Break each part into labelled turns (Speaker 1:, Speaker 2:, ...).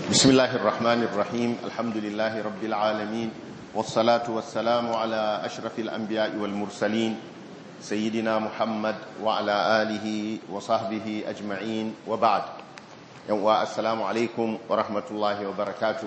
Speaker 1: بسم الله الرحمن الرحيم الحمد لله رب العالمين والصلاة والسلام على أشرف الأنبياء والمرسلين سيدنا محمد وعلى آله وصحبه أجمعين وبعد السلام عليكم ورحمة الله وبركاته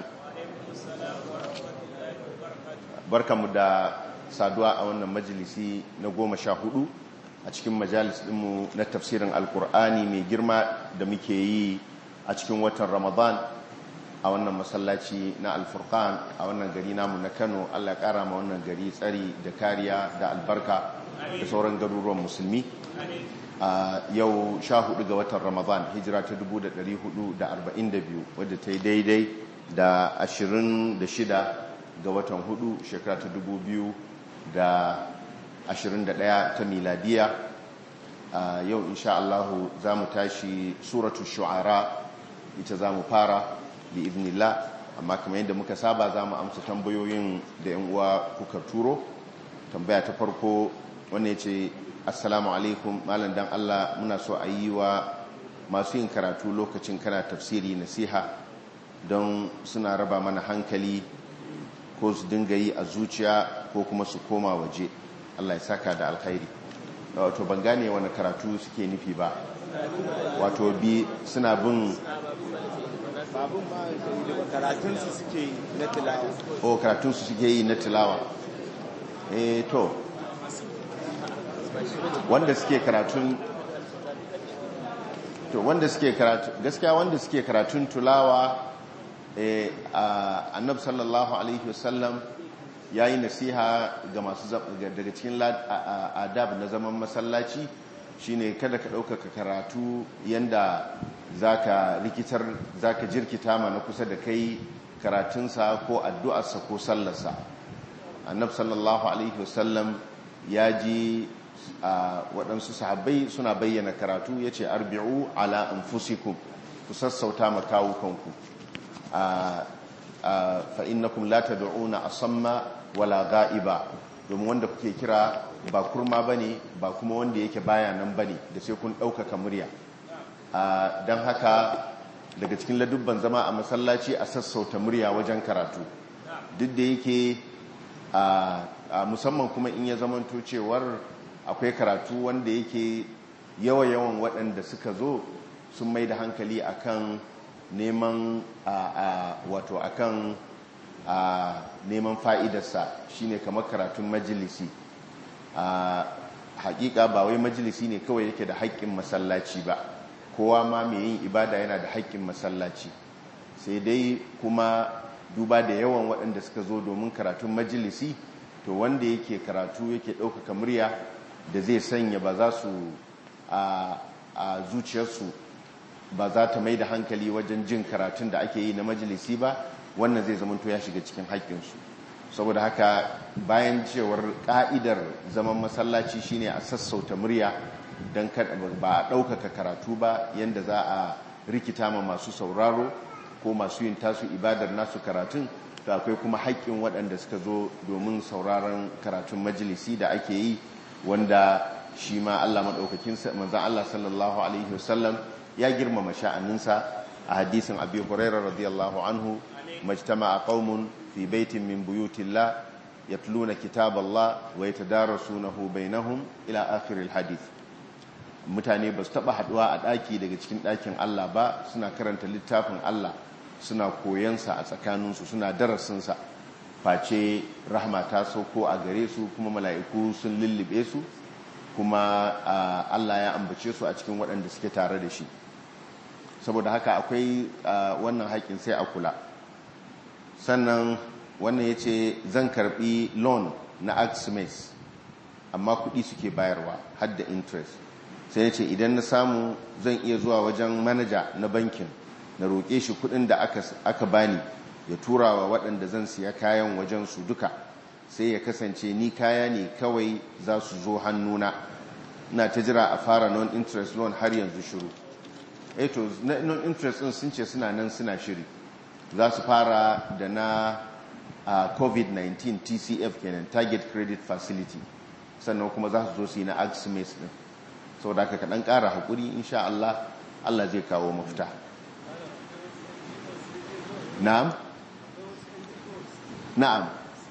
Speaker 1: بركة مدى saduwa a wannan majalisi na goma sha hudu a cikin majalis dinmu na tafsirin alkur'ani mai girma da muke yi a cikin watan ramadan a wannan masallaci na alfurkan a wannan gari namu na kano allah kara ma wannan gari tsari da kariya da albarka da sauran garuruwan musulmi a yau sha hudu ga watan ramadan hijira ta 1442 wadda ta yi daidai da 26 ga watan hudu shekara ta 2000 da 21 ta miladiya a yau insha Allah za mu tashi suratu shu'ara ita za mu fara bi ibnillah amma kamar yadda muka saba za mu amsa tambayoyin da yan uwa kuka turo tambaya ta farko wanda ya ce assalamu alaikum malam dan Allah muna so a yi wa masu yin karatu lokacin kana tafsiri nasiha don suna raba mana hankali ko su dinga yi a zuciya ko kuma su koma waje Allah ya saka da alkhairi wato ban gane wani karatu suke nufi ba wato bi suna bin
Speaker 2: karatunsu suke yi na tilawa
Speaker 1: o karatunsu suke yi na tilawa eh to wanda suke karatun to wanda suke karatu gaskiya wanda suke karatun tulawa annab sallallahu alaihi wasallam ya yi nasiha ga masu daga cikin adab na zaman masallaci shine kada ka ɗaukaka karatu yanda zaka rikitar zaka jirkita ma na kusa da kai karatunsa ko addu'arsa ko sallarsa annab sallallahu alaihi wasallam ya ji waɗansu sahabbai suna bayyana karatu ya ce arbi'u ala anfusikum ku sassauta makawukanku fa'innakum la tad'una asamma wala ga'iba domin wanda kuke kira ba kurma bane ba kuma wanda yake baya nan bane da sai kun ɗaukaka murya don haka daga cikin ladubban zama a masallaci a sassauta murya wajen karatu duk da yake musamman kuma in ya zamanto cewar akwai karatu wanda yake yawa-yawan waɗanda suka zo sun mai da hankali akan neman wato akan neman fa'idarsa shine kamar karatun majalisi hakika ba wai majalisi ne kawai yake da haƙƙin masallaci ba kowa ma mai yin ibada yana da haƙƙin masallaci sai dai kuma duba da yawan waɗanda suka zo domin karatun majalisi to wanda yake karatu yake ɗaukaka murya da zai sanya ba za su a zuciyarsu ba za ta mai da hankali wajen jin karatun da ake yi na majalisi ba wannan zai zamanto ya shiga cikin haƙƙinsu saboda haka bayan cewar ƙa'idar zaman masallaci shine a sassauta murya don ba a ɗaukaka karatu ba yadda za a rikita ma masu sauraro ko masu yin tasu ibadar nasu karatun to akwai kuma haƙƙin waɗanda suka zo domin sauraron karatun majalisi da ake yi wanda shi ma Allah maɗaukakin manzan Allah sallallahu alaihi wasallam ya girmama sha'aninsa a hadisin abi hurairah radiyallahu anhu majtama'a qaumun fi baitin min buyutillah yatluna kitaballah wa yatadarasunahu bainahum ila akhir alhadith mutane ba su taba haduwa a daki daga cikin dakin Allah ba suna karanta littafin Allah suna koyansa a tsakaninsu suna darasinsa face rahma ta sauko a gare su kuma mala'iku sun lullube su kuma Allah ya ambace su a cikin waɗanda suke tare da shi saboda haka akwai wannan haƙƙin sai a kula sannan wannan ya ce zan karɓi loan na axmes amma kuɗi suke bayarwa hadda interest sai ya ce idan na samu zan iya zuwa wajen manaja na bankin na roƙe shi kuɗin da aka bani ya tura wa waɗanda zan siya kayan wajen su duka sai ya kasance ni kaya ne kawai za su zo hannuna na ta jira a fara non-interest loan har yanzu shiru eto non-interest din sun ce suna nan suna shiri za su fara da na covid-19 tcf kenan target credit facility sannan kuma za su zo su yi na axmes din sau da aka kaɗan ƙara haƙuri insha Allah Allah zai kawo mafita na'am na'am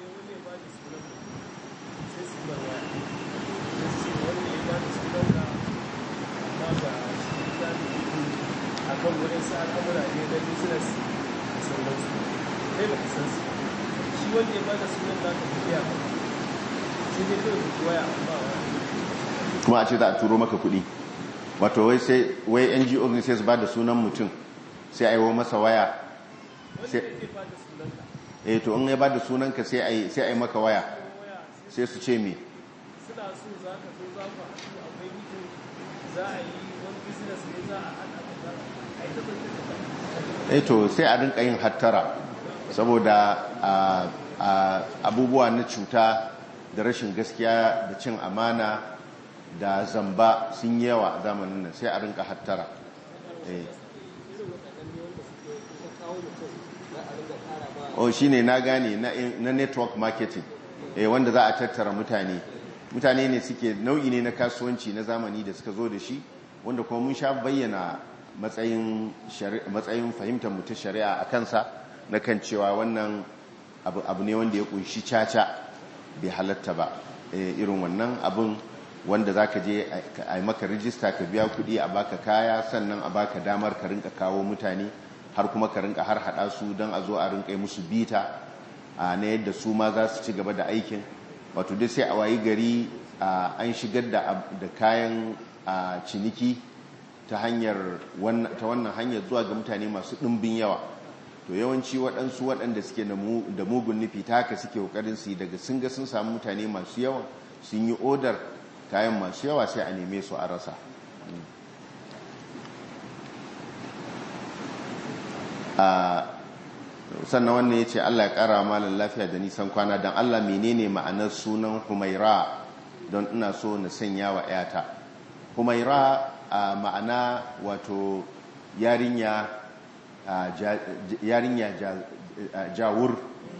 Speaker 3: akan wurin sa al'amura ne na business da sauransu kai ba ka san su shi wanda ya ba da sunan za ka tafiya ba sai dai kawai ka waya amma wa
Speaker 1: kuma a ce za a turo maka kuɗi wato wai sai wai ngo ne sai su ba da sunan mutum sai a yi wa masa waya
Speaker 3: wanda
Speaker 1: sai
Speaker 3: yake ba da sunan ka
Speaker 1: eh to in ya ba da sunanka sai a yi sai a yi maka waya
Speaker 3: waya
Speaker 1: sai su ce me
Speaker 3: suna so za ka zo za ku haɗu akwai meeting za a yi wani business ne za a haɗa ka za a yi tabbatar da
Speaker 1: eh to sai a rinka yin hattara saboda a- a- abubuwa na cuta da rashin gaskiya da cin amana da zamba sun yi yawa a zamanin nan sai a rinka hattara eh oh shine na gane na, na network marketing eh wanda za a tattara mutane mutane ne suke nau'i ne na kasuwanci na zamani da suka zo da shi wanda kuma mun sha bayyana matsayin shari- matsayin fahimtar mu ta shari'a a kansa na kan cewa wannan abu, abu ne wanda ya kunshi caca bai halatta ba eh, irin wannan abun wanda za ka je a- a yi maka rijista ka biya kuɗi a baka kaya sannan a baka damar ka rinka kawo mutane har kuma ka rinka har hada su don a zo a rinka yi musu bita a na yadda su ma za su ci gaba da aikin wato dai sai a wayi gari a, an shigar da, ab- da kayan a, ciniki ta hanyar wannan- ta wannan hanyar zuwa ga mutane masu ɗimbin yawa to yawanci waɗansu waɗanda suke da mu- da mugun nufi ta haka suke ƙoƙarin su yi daga sun ga sun samu mutane masu yawa sun yi odar kayan masu yawa sai a neme su a rasa a sannan wannan ya ce Allah ya ƙara malin lafiya da nisan kwana don Allah menene ma'anar sunan humaira don ina so na sanya wa 'yata humaira a ma'ana wato yarinya a ja- yarinya ja- a jawur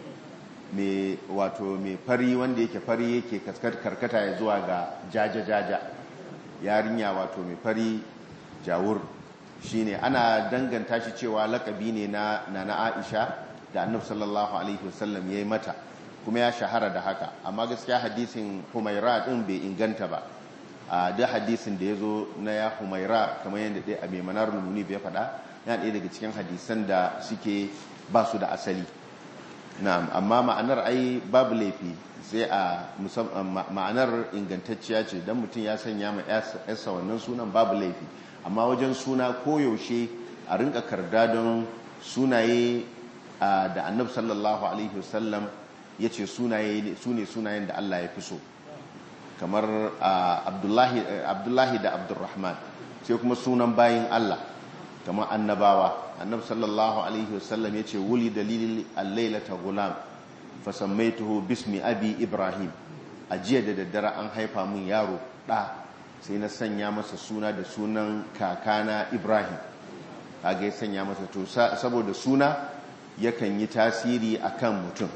Speaker 1: mai wato mai fari wanda yake fari yake kaskat- karkata ya zuwa ga jaja-jaja yarinya wato mai fari jawur shine ana danganta shi cewa lakabi ne na na Aisha da Annabi sallallahu alaihi wasallam yayi mata kuma ya shahara da haka amma gaskiya hadisin Humaira din bai inganta ba a duk hadisin da yazo na ya Humaira kamar yadda dai a Manar Munib ya faɗa yana ɗaya daga cikin hadisan da suke ba su da asali na'am amma ma'anar ai babu laifi sai a musam- ma- ma'anar ingantacciya ce dan mutum ya sanya ma yarsa wannan sunan babu laifi amma wajen suna koyaushe a rinka karda don sunaye a, da annab sallallahu alaihi wasallam ya ce sunaye su ne sunayen da Allah ya fi so kamar a, abdullahi abdullahi da abdurrahman sai kuma sunan bayin Allah kamar annabawa annab sallallahu alaihi wasallam ya ce wuli dalilin allailata gulam fasammaituhu bismi abi ibrahim a jiya da daddare an haifa mun yaro ɗa sai na sanya masa suna da sunan kakana ibrahim kaga ya sanya masa to sa- saboda suna yakan yi tasiri akan mutum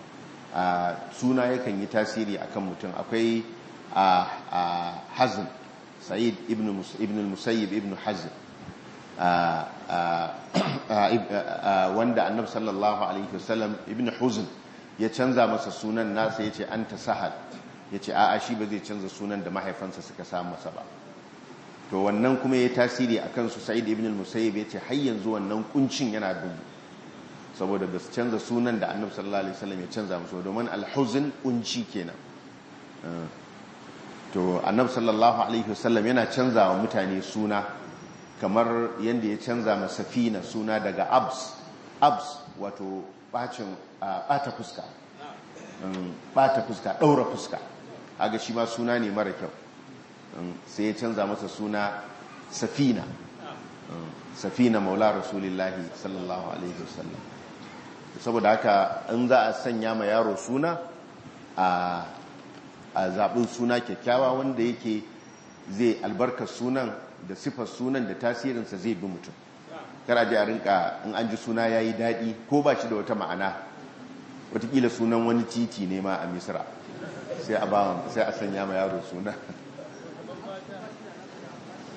Speaker 1: a suna yakan yi tasiri akan mutum akwai a a hazm sa'id ibn Mus- ibn al-musayyib ibn hazm a- a- a- a- wanda annabi sallallahu alaihi wasallam ibn huzn ya canza masa sunan nasa yace anta sahal yace a'a shi ba zai canza sunan da mahaifansa suka sa masa ba to wannan kuma ya tasiri akan su sa'id ibn al-musayyib yace har yanzu wannan kuncin yana dubu saboda ba su canza sunan da annabi sallallahu alaihi wasallam ya canza musu domin al-huzn kunci kenan Uh, to annabi sallallahu alaihi wasallam yana canza wa mutane suna kamar yadda ya canza ma safina suna daga abs abs wato bacin uh, bata fuska Um, bata fuska daura fuska haga shi ma suna ne mara kyau Um, sai ya canza masa suna safina Um, safina maula rasulillahi sallallahu alaihi wasallam saboda haka in za a sanya ma yaro suna a a zaɓin suna kyakkyawa wanda yake zai albarkar sunan da sifar sunan da tasirinsa zai bi mutum kara ji a rinka in an ji suna ya yi daɗi ko ba shi da wata ma'ana watakila sunan wani titi ne ma a misira sai a bawan sai a sanya ma yaro suna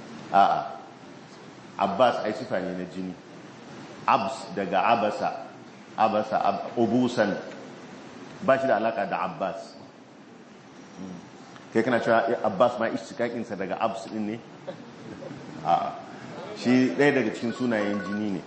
Speaker 1: a'a abbas ai sifa ne na jini abs daga abasa abasa ubusan ba shi da alaka da abbas kai kana cewa abbas ma istikakinsa daga abs din ne a shi ɗaya daga cikin sunayen jini ne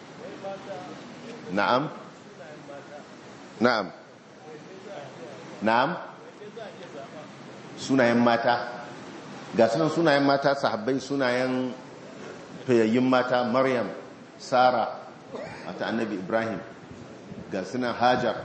Speaker 1: na'am na'am na'am sunayen mata ga sunan sunayen mata sahabbai sunayen fayayyin mata maryam sara mata annabi ibrahim ga sunan hajar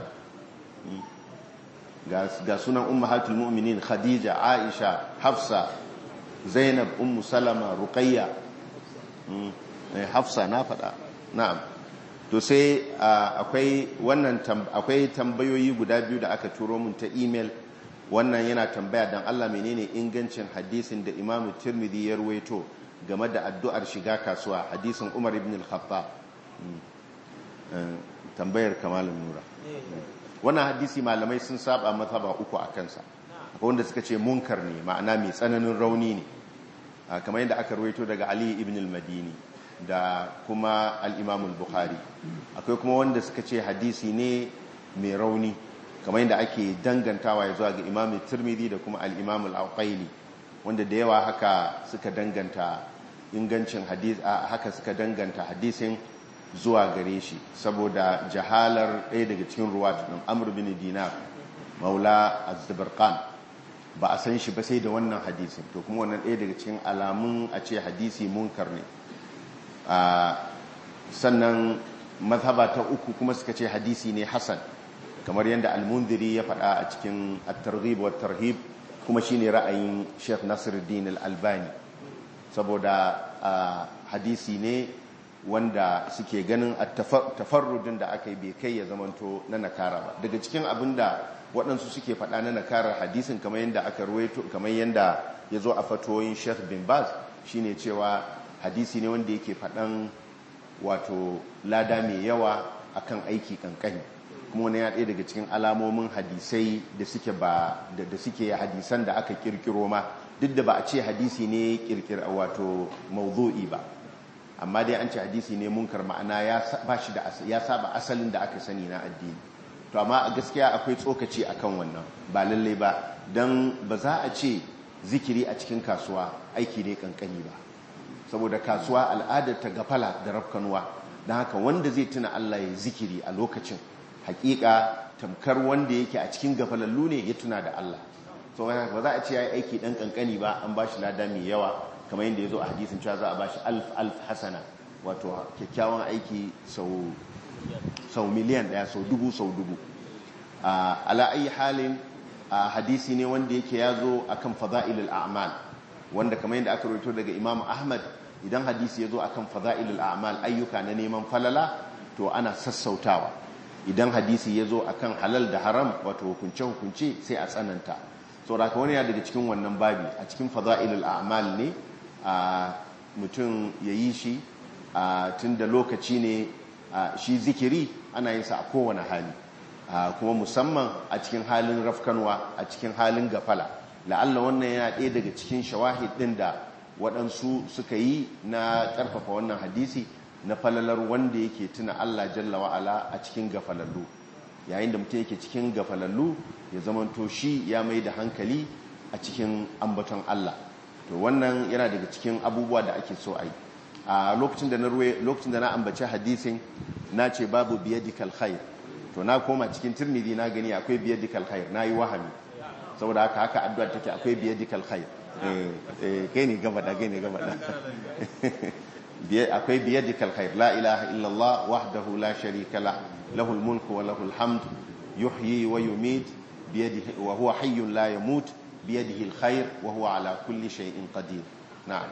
Speaker 1: ga sunan ummahatul mu'minin khadija aisha hafsa zainab ummu salama ruqayya hafsa na faɗa na'am to sai akwai wannan akwai tambayoyi guda biyu da aka turo mun ta email wannan yana tambaya dan Allah menene ingancin hadisin da Imam Tirmidhi ya ruwaito game da addu'ar shiga kasuwa hadisin Umar ibn al-Khattab tambayar kamalin nura wannan hadisi malamai sun saba mazhaba uku a kansa wanda suka ce munkar ne ma'ana mai tsananin rauni ne kamar yadda aka ruwaito daga Ali ibn al-Madini da kuma al-Imam al-Bukhari akwai kuma wanda suka ce hadisi ne mai rauni kamar yadda ake dangantawa ya zuwa ga Imam Tirmidhi da kuma al-Imam al-Auqaili wanda da yawa haka suka danganta ingancin hadisi haka suka danganta hadisin zuwa gare shi saboda jahalar ɗaya daga cikin ruwatu ɗin amur bin dinar maula az-zabarqan ba a san shi ba sai da wannan hadisin to kuma wannan ɗaya daga cikin alamun a ce hadisi munkar ne sannan mazhaba ta uku kuma suka ce hadisi ne hasan kamar yadda al-mundiri ya faɗa a cikin at-targhib wa tarhib kuma shine ra'ayin Sheikh Nasiruddin al-Albani saboda hadisi ne wanda suke ganin tafarrudin da aka yi bai kai ya zamanto na nakara ba daga cikin abin da waɗansu suke faɗa na nakarar hadisin kamar yadda aka ruwaito kamar yadda ya zo a fatoyin sheikh bin baz shine cewa hadisi ne wanda yake faɗan wato lada mai yawa akan aiki kankani kuma wani ya ɗaya daga cikin alamomin hadisai da suke ba da suke hadisan da aka kirkiro ma duk da ba a ce hadisi ne kirkira wato mawdu'i ba amma dai an ce hadisi ne munkar ma'ana ya saba asalin da aka sani na addini to amma a gaskiya akwai tsokaci akan wannan ba lalle ba don ba za a ce zikiri a cikin kasuwa aiki ne kankani ba saboda kasuwa al'adar ta gafala da rafkanuwa don haka wanda zai tuna Allah ya zikiri a lokacin hakika tamkar wanda yake a cikin gafalallu ne ya tuna da Allah so ba za a ce ya yi aiki dan kankani ba an ba shi lada mai yawa kamar yadda ya zo a hadisin cewa za a bashi alf alf hasana wato kyakkyawan aiki sau miliyan daya sau dubu sau dubu ala ayi halin hadisi ne wanda yake ya zo a kan fada'ilul a'mal wanda kamar yadda aka rito daga imam ahmad idan hadisi ya zo a kan fada'ilul a'mal ayyuka na neman falala to ana sassautawa idan hadisi ya zo a kan halal da haram wato hukunce-hukunce sai a tsananta sauraka wani ya daga cikin wannan babi a cikin fada'ilul a'mal ne a mutum ya yi shi tun da lokaci ne shi zikiri ana yin sa a kowane hali kuma musamman a cikin halin rafkanwa a cikin halin gafala la'alla wannan yana ɗaya daga cikin shawahid ɗin da waɗansu suka yi na ƙarfafa wannan hadisi na falalar wanda yake tuna Allah jalla wa'ala a cikin gafalallu yayin da mutum yake cikin gafalallu ya zamanto shi ya mai da hankali a cikin ambaton Allah to wannan yana daga cikin abubuwa da ake so a yi a lokacin da na ruwe lokacin da na ambaci hadisin na ce babu biyadikal khair to na koma cikin tirmidhi na gani akwai biyadikal khair na yi wahami saboda haka haka addu'a take akwai biyadikal khair eh kai ne gaba da kai ne gaba da akwai biyadikal khair la ilaha illallah wahdahu la sharika lah lahul mulku wa lahul hamd yuhyi wa yumit biyadihi wa huwa hayyun la yamut biyadihi alkhair wa huwa ala kulli shay'in qadir na'am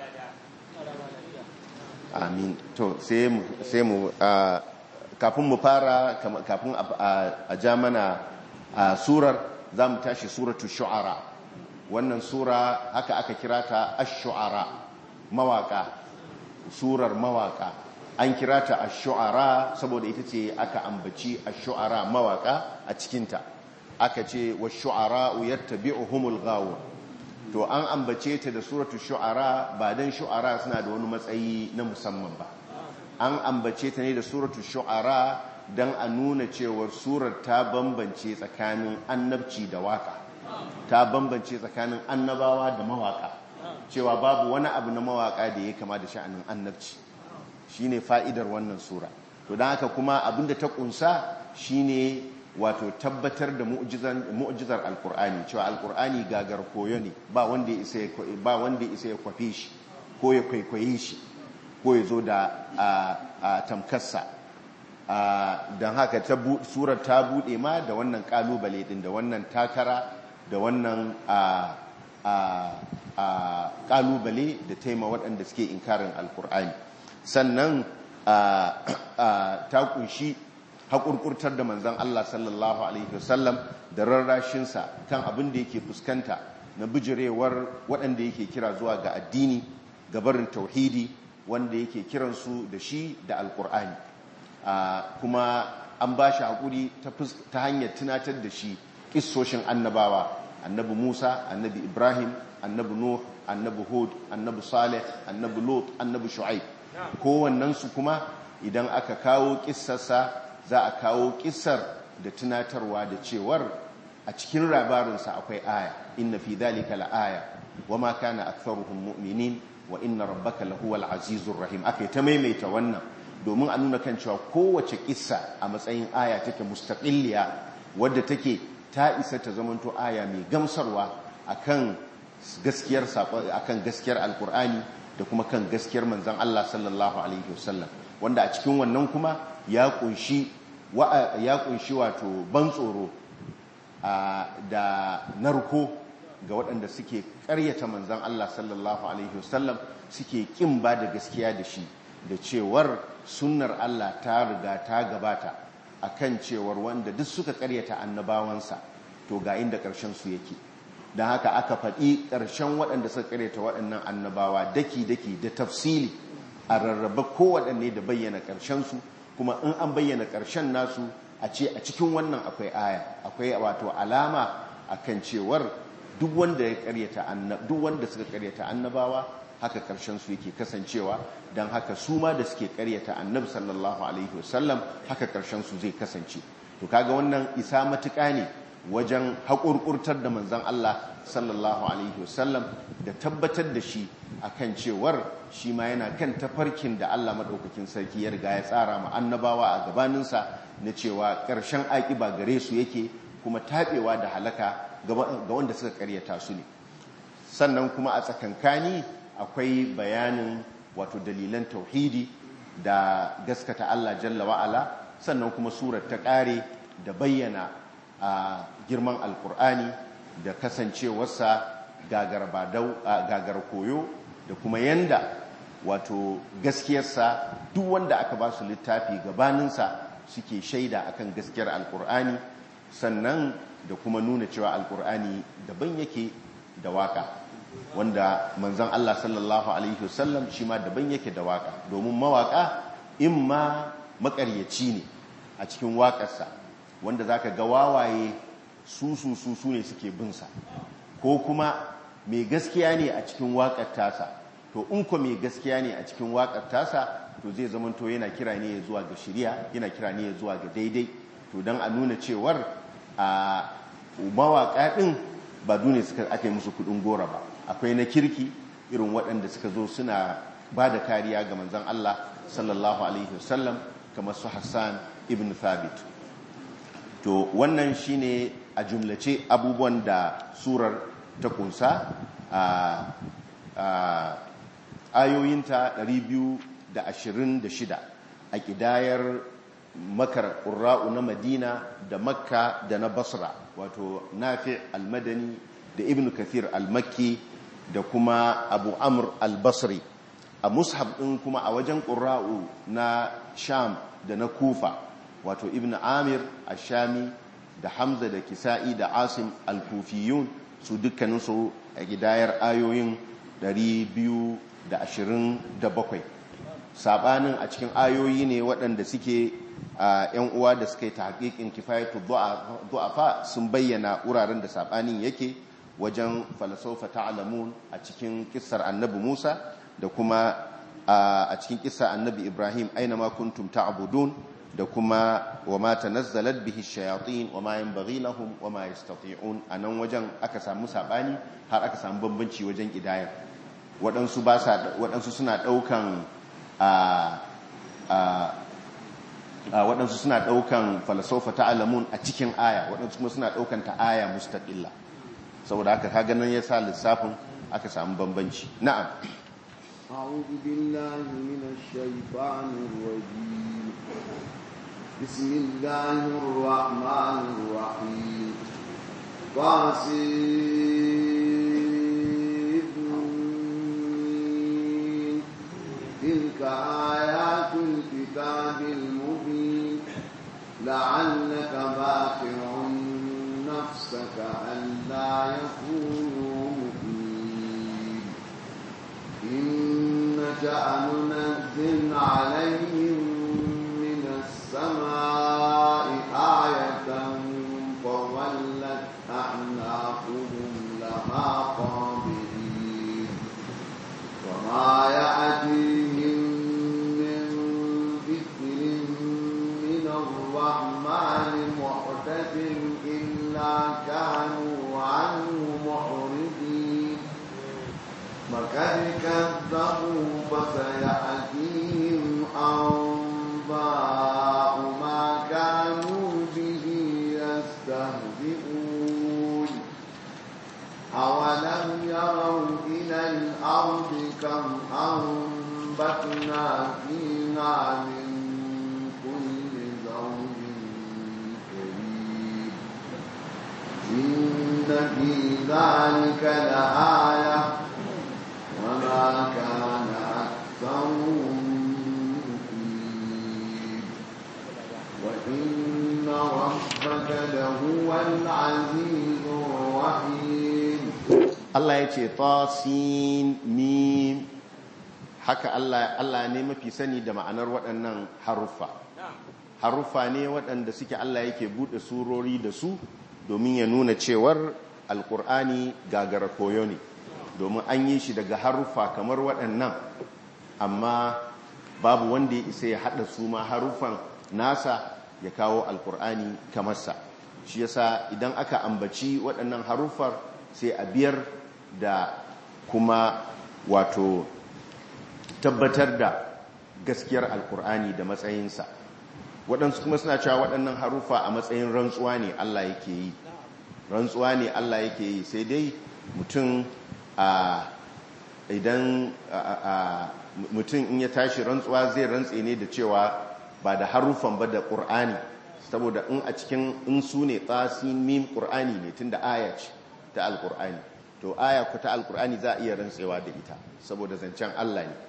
Speaker 1: amin to sai mu sai mu kafin mu fara kafin a ja mana surar za mu tashi suratu shu'ara wannan sura haka aka kira ta ash-shu'ara mawaka surar mawaka an kira ta ash-shu'ara saboda ita ce aka ambaci ash-shu'ara mawaka a cikinta aka ce wash-shu'ara yattabi'uhumul ghawun to an ambace ta da suratu shu'ara ba dan shu'ara suna da wani matsayi na musamman ba an ambace ta ne da suratu shu'ara don a nuna cewar surar ta bambance tsakanin annabci da waka ta bambance tsakanin annabawa da mawaka cewa babu wani abu na mawaka da ya kama da sha'anin annabci shine fa'idar wannan sura to don haka kuma abinda ta kunsa shine wato tabbatar da mu'jizar alkur'ani cewa alkur'ani gagar koyo ne ba wanda ya isa ya kwafe shi ko ya kwaikwaye shi ko ya zo da a tamkarsa don haka surar ta bude ma da wannan kalubale din da wannan takara da wannan kalubale da taima waɗanda suke inkarin alkur'ani sannan ta kunshi haƙurƙurtar da manzan Allah sallallahu Alaihi wasallam da rarrashinsa kan abin da yake fuskanta na bijirewar waɗanda yake kira zuwa ga addini gabarin tauhidi wanda yake kiransu da shi da alƙur'ani kuma an ba shi haƙuri ta hanyar tunatar da shi ƙissoshin annabawa annabi musa annabi ibrahim annabi nuh annabi hud annabi saleh annabi lot annabi shu'aib kowannensu kuma idan aka kawo ƙissarsa za a kawo kisar da tunatarwa da cewar a cikin labarinsa akwai aya inna fi dhalika la'aya wama kana aktharuhum mu'minin wa inna rabbaka lahuwal azizur rahim akai ta maimaita wannan domin a nuna kan cewa kowace kissa a matsayin aya take mustaqilliya wadda take ta isa ta zamanto aya mai gamsarwa akan gaskiyar akan gaskiyar alkur'ani da kuma kan gaskiyar manzon Allah sallallahu alaihi wasallam wanda a cikin wannan kuma ya kunshi ya kunshi wato ban tsoro da narko ga waɗanda suke ƙaryata manzan Allah sallallahu alaihi wasallam suke ƙin ba da gaskiya da shi da cewar sunnar Allah ta riga ta gabata akan cewar wanda duk suka ƙaryata annabawansa to ga inda ƙarshen su yake don haka aka faɗi ƙarshen waɗanda suka ƙaryata waɗannan annabawa daki-daki da tafsili a rarraba kowaɗanne da bayyana ƙarshensu kuma in an bayyana ƙarshen nasu a ce a cikin wannan akwai aya akwai wato alama akan cewar duk wanda ya karyata duk wanda suka karyata annabawa haka ƙarshen su yake kasancewa don haka su ma da suke karyata annabi sallallahu alaihi wasallam haka ƙarshen su zai kasance to kaga wannan isa matuƙa ne wajen haƙurƙurtar da manzon Allah sallallahu alaihi wasallam da tabbatar da shi akan cewar shi ma yana kan tafarkin da Allah maɗaukakin sarki ya riga ya tsara ma annabawa a gabaninsa na cewa ƙarshen aƙiba gare su yake kuma taɓewa da halaka ga wanda suka ƙaryata su ne sannan kuma a tsakankani akwai bayanin wato dalilan tauhidi da gaskata Allah jalla wa'ala sannan kuma surar ta ƙare da bayyana a girman alkur'ani da kasancewarsa gagar koyo da kuma yanda wato gaskiyarsa duk wanda aka ba su littafi gabaninsa suke shaida akan gaskiyar alkur'ani sannan da kuma nuna cewa alkur'ani daban yake da waka wanda manzon Allah sallallahu alaihi wasallam shi ma daban yake da waka domin mawaka in ma makaryaci ne a cikin waƙarsa wanda zaka ga wawaye su su su su ne suke binsa ko kuma mai gaskiya ne a cikin waƙar tasa to in ko mai gaskiya ne a cikin waƙar tasa to zai zamanto yana kira ne zuwa ga shirya yana kira ne zuwa ga daidai to don a nuna cewar a mawaƙa ɗin ba dune suka ake musu kuɗin gora ba akwai na kirki irin waɗanda suka zo suna ba da kariya ga manzan Allah sallallahu alaihi wasallam kamar su Hassan ibn Thabit to wannan shine a jumlace abubuwan da surar ta kunsa a ayoyinta 226 a ƙidayar makar ƙura'u na madina da makka da na basra wato nafi almadani da ibn kathir almakki da kuma abu amur albasri a mushab ɗin kuma a wajen ƙura'u na sham da na kufa wato ibn amir ashami da hamza da kisa'i da asim alkufiyun su dukkaninsu a gidayar ayoyin 227 sabanin a cikin ayoyi ne waɗanda suke yan uwa da suka yi ta haƙiƙin kifayatu du'afa sun bayyana wuraren da sabanin yake wajen falasofa ta'alamun a cikin kissar annabi Musa da kuma a cikin kissar annabi Ibrahim aina ma kuntum ta'budun da kuma wa ma tanazzalat bihi shayatin wa ma yanbaghi lahum wa ma yastati'un anan wajen aka samu sabani har aka samu bambanci wajen idayar waɗansu ba sa waɗansu suna ɗaukan a a waɗansu suna ɗaukan falasofa ta'alamun a cikin aya waɗansu kuma suna ɗaukan ta aya mustaqilla saboda haka kaga nan yasa lissafin aka samu bambanci na'am
Speaker 4: أعوذ بالله من الشيطان الرجيم بسم الله الرحمن الرحيم قاسم تلك آيات الكتاب المبين لعلك باقع نفسك ألا يكونوا مؤمنين إن شأن ننزل عليهم من السماء آية فظلت أعناقهم لها قابلين وما يأتيهم من ذكر من الرحمن محدث إلا كانوا عنه معرضين وقد كذبوا فسيأتيهم أنباء ما كانوا به يستهزئون أولم يروا إلى الأرض كم أنبتنا فيها من كل زوج كريم إن في ذلك لآية وما كان أكثرهم مؤمنين وإن ربك لهو العزيز الرحيم
Speaker 1: Allah ya ce tasin mim haka Allah Allah ne mafi sani da ma'anar waɗannan haruffa haruffa ne waɗanda suke Allah yake buɗe surori da su domin ya nuna cewar alkur'ani gagara koyo ne domin an yi shi daga haruffa kamar waɗannan amma babu wanda ya isa ya haɗa su ma haruffan nasa ya kawo alkur'ani kamarsa shi yasa idan aka ambaci waɗannan haruffar sai a biyar da kuma wato tabbatar da gaskiyar alkur'ani da matsayinsa waɗansu kuma suna cewa waɗannan haruffa a matsayin rantsuwa ne Allah yake yi rantsuwa ne Allah yake yi sai dai mutum a idan mutum in ya tashi rantsuwa zai rantse ne da cewa ba da haruffan ba da ƙur'ani saboda in a cikin in su ne tsasin mim ƙur'ani ne tun da aya ce ta alƙur'ani to aya ku ta alƙur'ani za a iya rantsewa da ita saboda zancen Allah ne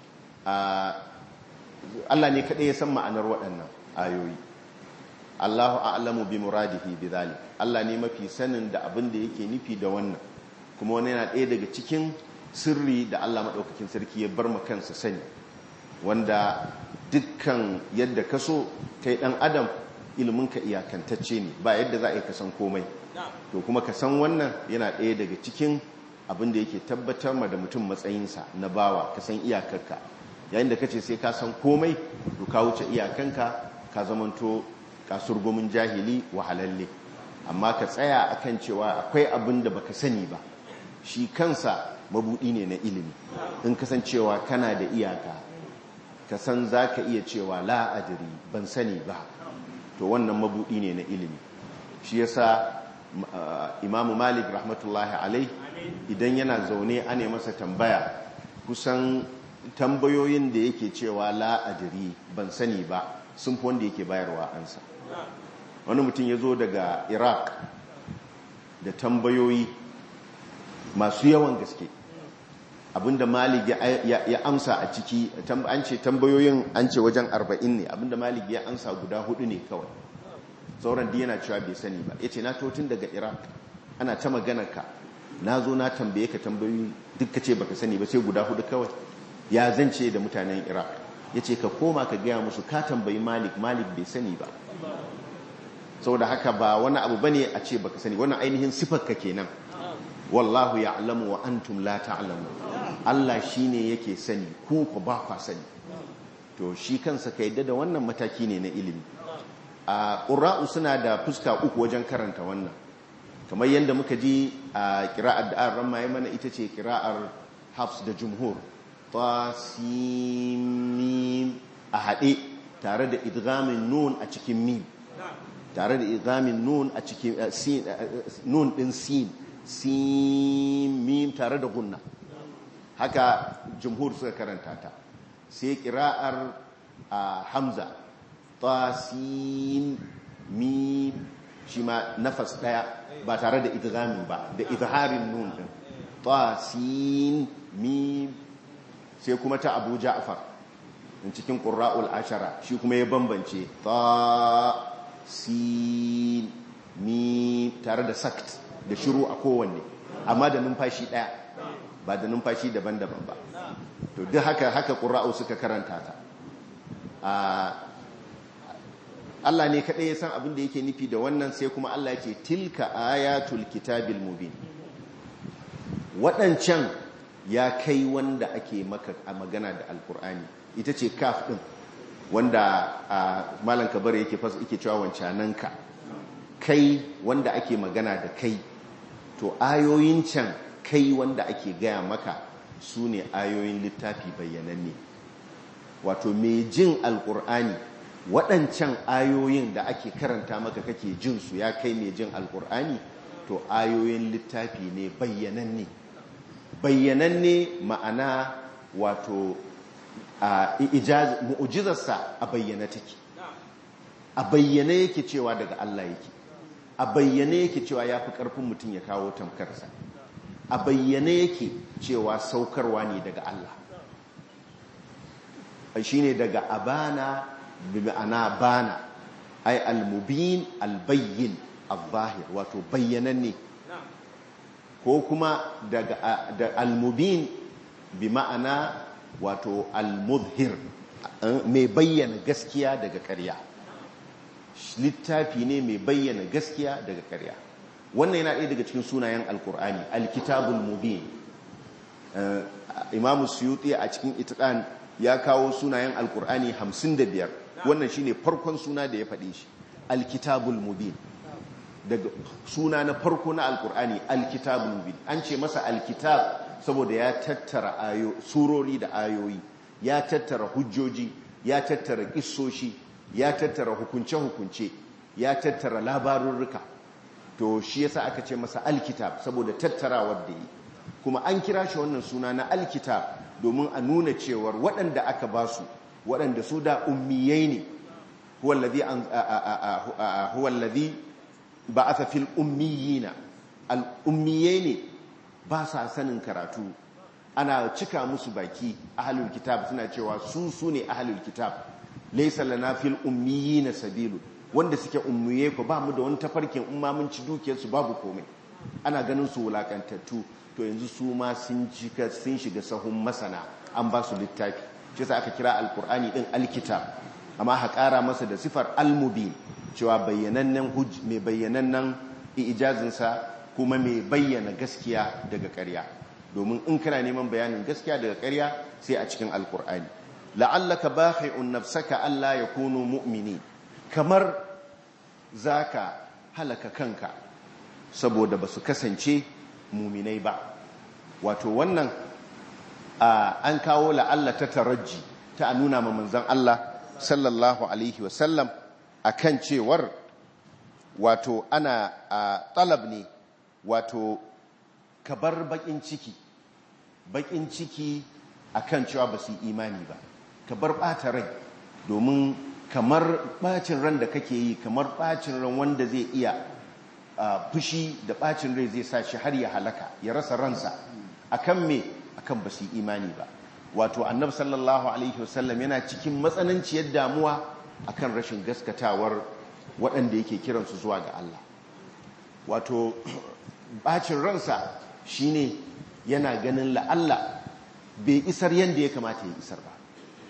Speaker 1: Allah ne kaɗai ya san ma'anar waɗannan ayoyi Allahu a'lamu bi muradihi bi zalik Allah ne mafi sanin da abin da yake nufi da wannan kuma wani yana ɗaya daga cikin sirri da Allah maɗaukakin sarki ya bar kansa sani wanda dukkan yadda ka so kai ɗan adam iliminka iyakantacce ne ba yadda za a yi kasan komai to kuma ka san wannan yana ɗaya daga cikin abin da yake tabbatar ma da mutum matsayinsa na bawa ka san iyakarka yayin da ka ce sai ka san komai to ka wuce iyakanka ka zamanto kasurgumin jahili wahalalle amma ka tsaya akan cewa akwai abin da baka sani ba shi kansa mabudi ne na ilimi in kasancewa kana da iyaka ka san za ka iya cewa la'adiri ban sani ba to wannan mabudi ne na ilimi shi yasa imamu malik rahmatullahi alai idan yana zaune ane masa tambaya kusan tambayoyin da yake cewa la'adiri ban sani ba sun fi wanda yake bayarwa ansa wani mutum ya zo daga iraq da tambayoyi masu yawan gaske abinda malik ya amsa a ciki an ce tambayoyin an ce wajen arba'in ne abinda malik ya amsa guda hudu ne kawai sauran da yana cewa bai sani ba ya ce na totun daga iraq ana ta ka na zo na tambaye ka tambayoyi duk ka ce baka sani ba sai guda hudu kawai ya zance da mutanen iraq ya ce ka koma ka gaya musu ka tambayi malik malik bai sani ba saboda haka ba wani abu bane a ce baka sani wannan ainihin sifarka kenan wallahu ya'lamu wa antum la ta'lamu Allah shine yake sani ku ku ba ku sani to shi kansa ka yadda da wannan mataki ne na ilimi a ƙura'u suna da fuska uku wajen karanta wannan kamar yadda muka ji a kira'ar da an ramma mana ita ce kira'ar hafs da jumhur tasimim a haɗe tare da idgamin nun a cikin mim tare da idgamin nun a cikin nun ɗin sin sin mim tare da gunna haka jumhur suka karanta ta sai kira'ar hamza tasin mim shi ma nafas daya ba tare da idgamin ba da izharin nun din tasin mim sai kuma ta Abu Ja'far in cikin qurra'ul ashara shi kuma ya bambance ta sin mim tare da sakt da shiru a kowanne amma da numfashi daya ba da numfashi daban-daban ba to duk haka haka qurra'u suka karanta ta Allah ne kaɗai ya san abin da yake nufi da wannan sai kuma Allah ce tilka ayatul kitabil mubin waɗancan ya kai wanda ake maka a magana da alkur'ani ita ce kaf ɗin wanda a malan kabar yake fasa yake cewa wancananka kai wanda ake magana da kai to ayoyin can kai wanda ake gaya maka su ne ayoyin littafi bayyananne wato mai jin alkur'ani waɗancan ayoyin da ake karanta maka kake jin su ya kai mai jin alkur'ani to ayoyin littafi ne bayyananne bayyananne ma'ana wato mu'ujizarsa a bayyana take a bayyane yake cewa daga Allah yake a bayyane yake cewa ya fi ƙarfin mutum ya kawo tamkarsa a bayyane yake cewa saukarwa ne daga Allah shi ne daga abana bi ma'ana bana ai almubin albayyin al-zahir wato bayyananne ko kuma daga da almubin bi ma'ana wato almudhir mai bayyana gaskiya daga ƙarya littafi ne mai bayyana gaskiya daga ƙarya wannan yana ɗaya daga cikin sunayen alkur'ani alkitabul mubin imamu suyuti a cikin itiqan ya kawo sunayen alkur'ani 55 wannan shine farkon suna da ya faɗe shi alkitabul mubin daga suna na farko na alkur'ani alkitabul mubin an ce masa alkitab saboda ya tattara ayo surori da ayoyi ya tattara hujjoji ya tattara kissoshi ya tattara hukunce-hukunce ya tattara labarurruka to shi yasa aka ce masa alkitab saboda tattarawar da yi kuma an kira shi wannan suna na alkitab domin a nuna cewar waɗanda aka ba su waɗanda su da ummiyai ne huwallazi ba a fil ummiyina al'ummiyai ne ba sa sanin karatu ana cika musu baki ahalul kitab suna cewa su su ne ahalul kitab laisa lana fil ummiyina sabilu wanda suke ummiye ko ba mu da wani tafarkin in ma mun ci dukiyarsu babu komai ana ganin su wulakantattu to yanzu su ma sun jika sun shiga sahun masana an ba su littafi shi yasa aka kira alkur'ani din alkitab amma ha ƙara masa da sifar almubin cewa bayyanannen hujj mai bayyanannen ijazinsa kuma mai bayyana gaskiya daga ƙarya domin in kana neman bayanin gaskiya daga ƙarya sai a cikin alkur'ani la'allaka bakhi'un nafsaka alla yakunu mu'mini kamar zaka halaka kanka saboda basu kasance muminai ba wato wannan an kawo la'alla ta taraji ta nuna ma manzon Allah sallallahu alaihi wasallam akan cewar wato ana talab ne wato kabar bakin ciki bakin ciki akan cewa ba su imani ba kabar bata rai domin kamar bacin ran da kake yi kamar bacin ran wanda zai iya fushi da bacin rai zai sa shi har ya halaka ya rasa ransa akan me akan ba su imani ba wato annabi sallallahu alaihi wasallam yana cikin matsananciyar damuwa akan rashin gaskatawar waɗanda yake kiransu zuwa ga Allah wato bacin ransa shine yana ganin la'alla bai isar yadda ya kamata ya isar ba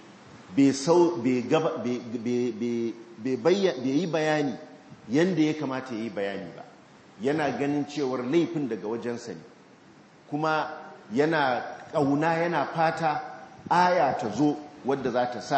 Speaker 1: bai yi bayani yadda ya kamata ya yi bayani ba yana ganin cewar laifin daga wajensa ne kuma yana ƙauna yana fata aya ta zo wadda za ta sa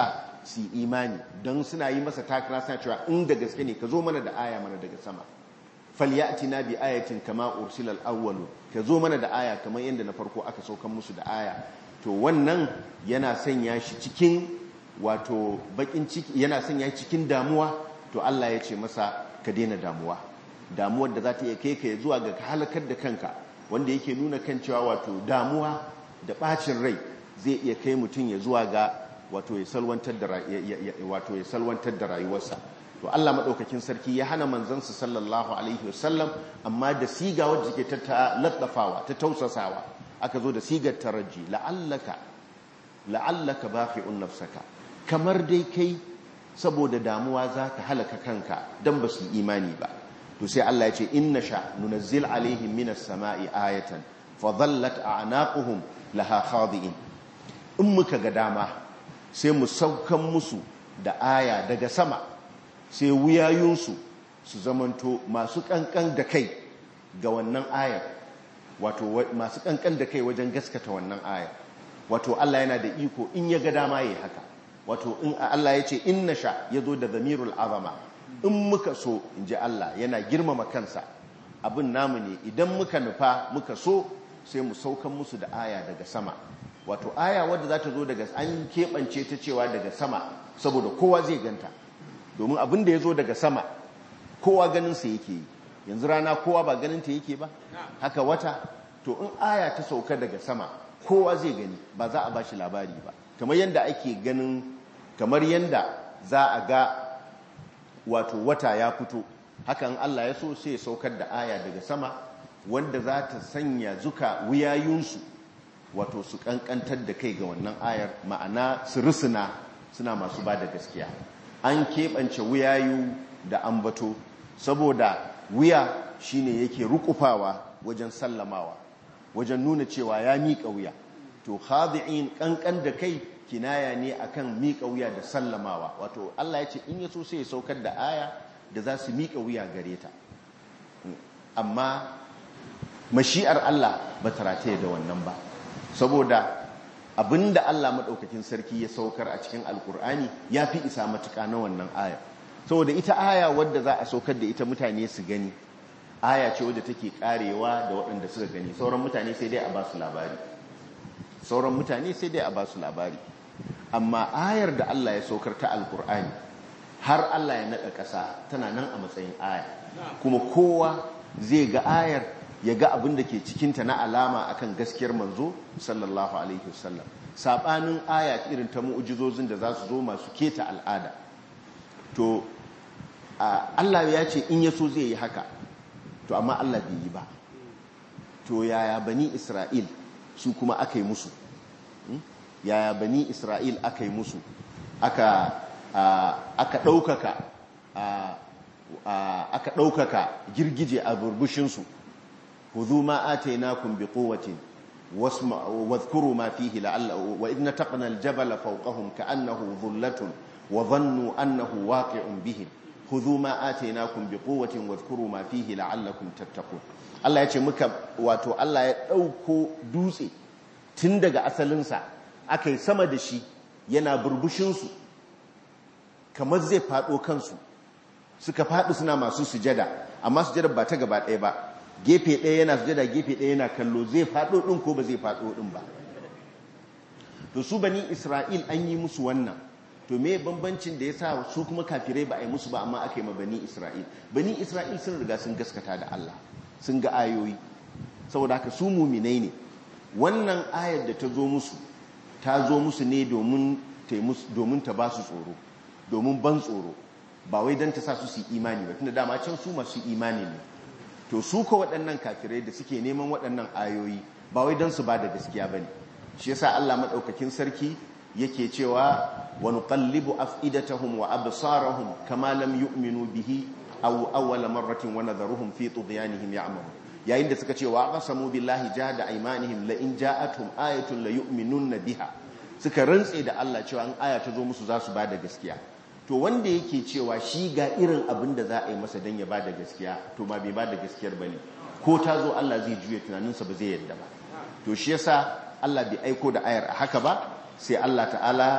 Speaker 1: su imani don suna yi masa takara suna cewa in da gaske ne ka zo mana da aya mana daga sama falyatina bi ayatin kama ursilal awwalu ka zo mana da aya kamar yadda na farko aka saukan musu da aya to wannan yana sanya shi cikin wato bakin ciki yana sanya shi cikin damuwa to Allah ya ce masa ka daina damuwa damuwar da za ta iya kai ka zuwa ga halakar da kanka wanda yake nuna kan cewa wato damuwa da bacin rai zai iya kai mutum ya zuwa ga wato ya salwantar da wato ya salwantar da rayuwarsa to Allah madaukakin sarki ya hana manzansa sallallahu alaihi wasallam amma da siga wadda take ta laddafawa ta tausasawa aka zo da sigar taraji la'allaka la'allaka baqi'un nafsaka kamar dai kai saboda damuwa zaka halaka kanka dan ba su imani ba to sai Allah ya ce inna sha nunazzil alaihim minas sama'i ayatan fa dhallat a'naquhum laha khadi'in in muka ga dama sai mu saukan musu da aya daga sama sai wuyayunsu su zamanto masu kankan da kai ga wannan ayar wato masu kankan da kai wajen gaskata wannan ayar wato Allah yana da iko in ya ga dama yayi haka wato in Allah ya ce inna sha yazo da zamirul azama in muka so in ji Allah yana girmama kansa abin namu ne idan muka nufa muka so sai mu saukan musu da aya daga sama wato aya wadda za ta zo daga an keɓance ta cewa daga sama saboda kowa zai ganta domin abin da ya zo daga sama kowa ganinsa yake yi yanzu rana kowa ba ganinta yake ba haka wata to in aya ta sauka daga sama kowa zai gani ba za a ba shi labari ba kamar yadda ake ganin kamar yadda za a ga wato wata ya fito hakan Allah ya so sai ya saukar da aya daga sama wanda za ta sanya zuka wuyayunsu wato su kankantar da kai ga wannan ayar ma'ana su risuna suna masu ba da gaskiya an keɓance wuyayu da ambato saboda wuya shine yake rukufawa wajen sallamawa wajen nuna cewa ya miƙa wuya to khadi'in kankan da kai kinaya ne akan miƙa wuya da sallamawa wato Allah ya ce in ya so sai ya saukar da aya da za su miƙa wuya gare ta amma mashi'ar Allah ba ta rataye da wannan ba saboda abinda Allah maɗaukakin sarki ya saukar a cikin alkur'ani ya fi isa matuƙa na wannan aya saboda ita aya wadda za a saukar da ita mutane su gani aya ce wadda take karewa da waɗanda suka gani sauran mutane sai dai a ba su labari sauran mutane sai dai a ba su labari amma ayar da Allah ya saukar ta alkur'ani har Allah ya naɗa ƙasa tana nan a matsayin aya kuma kowa zai ga ayar ya ga abin da ke cikinta na alama akan gaskiyar manzo sallallahu alaihi wasallam sabanin aya irin ta mu'jizozin da za su zo masu keta al'ada to Allah ya ce in ya so zai yi haka to amma Allah bai yi ba to yaya bani Isra'il su kuma aka yi musu yaya bani Isra'il aka yi musu aka aka ɗaukaka aka ɗaukaka girgije a burbushinsu خذوا ما آتيناكم بقوة واذكروا ما فيه لعل وإذ نتقنا الجبل فوقهم كأنه ظلة وظنوا أنه واقع بهم خذوا ما آتيناكم بقوة واذكروا ما فيه لعلكم تتقون Allah ya ce muka wato Allah ya ɗauko dutse tun daga asalinsa aka yi sama da shi yana burbushinsu kamar zai faɗo kansu suka faɗi suna masu sujada amma sujada ba ta gaba ɗaya ba gefe ɗaya yana sujada gefe ɗaya yana kallo zai faɗo ɗin ko ba zai faɗo ɗin ba to su bani isra'il an yi musu wannan to me bambancin da ya sa su kuma kafirai ba a yi musu ba amma aka yi ma bani isra'il bani isra'il sun riga sun gaskata da Allah sun ga ayoyi saboda haka su muminai ne wannan ayar da ta zo musu ta zo musu ne domin ta ba su tsoro domin ban tsoro ba wai don ta sa su su imani ba tunda dama can su masu imani ne to su ko waɗannan kafirai da suke neman waɗannan ayoyi ba wai don su ba da gaskiya ba ne shi yasa Allah maɗaukakin sarki yake cewa wa nuqallibu af'idatahum wa absarahum kama lam yu'minu bihi aw awwala marratin wa nadharuhum fi tughyanihim ya'mahu yayin da suka ce wa qasamu billahi jahada aymanihim la in ja'atuhum ayatun la yu'minunna biha suka rantse da Allah cewa an aya ta zo musu za su ba da gaskiya to wanda yake cewa shi ga irin abin da za a yi masa don ya ba da gaskiya to ba bai ba da gaskiyar ba ne ko ta zo Allah zai juya tunaninsa ba zai yadda ba to shi yasa Allah bai aiko da ayar a haka ba sai Allah ta'ala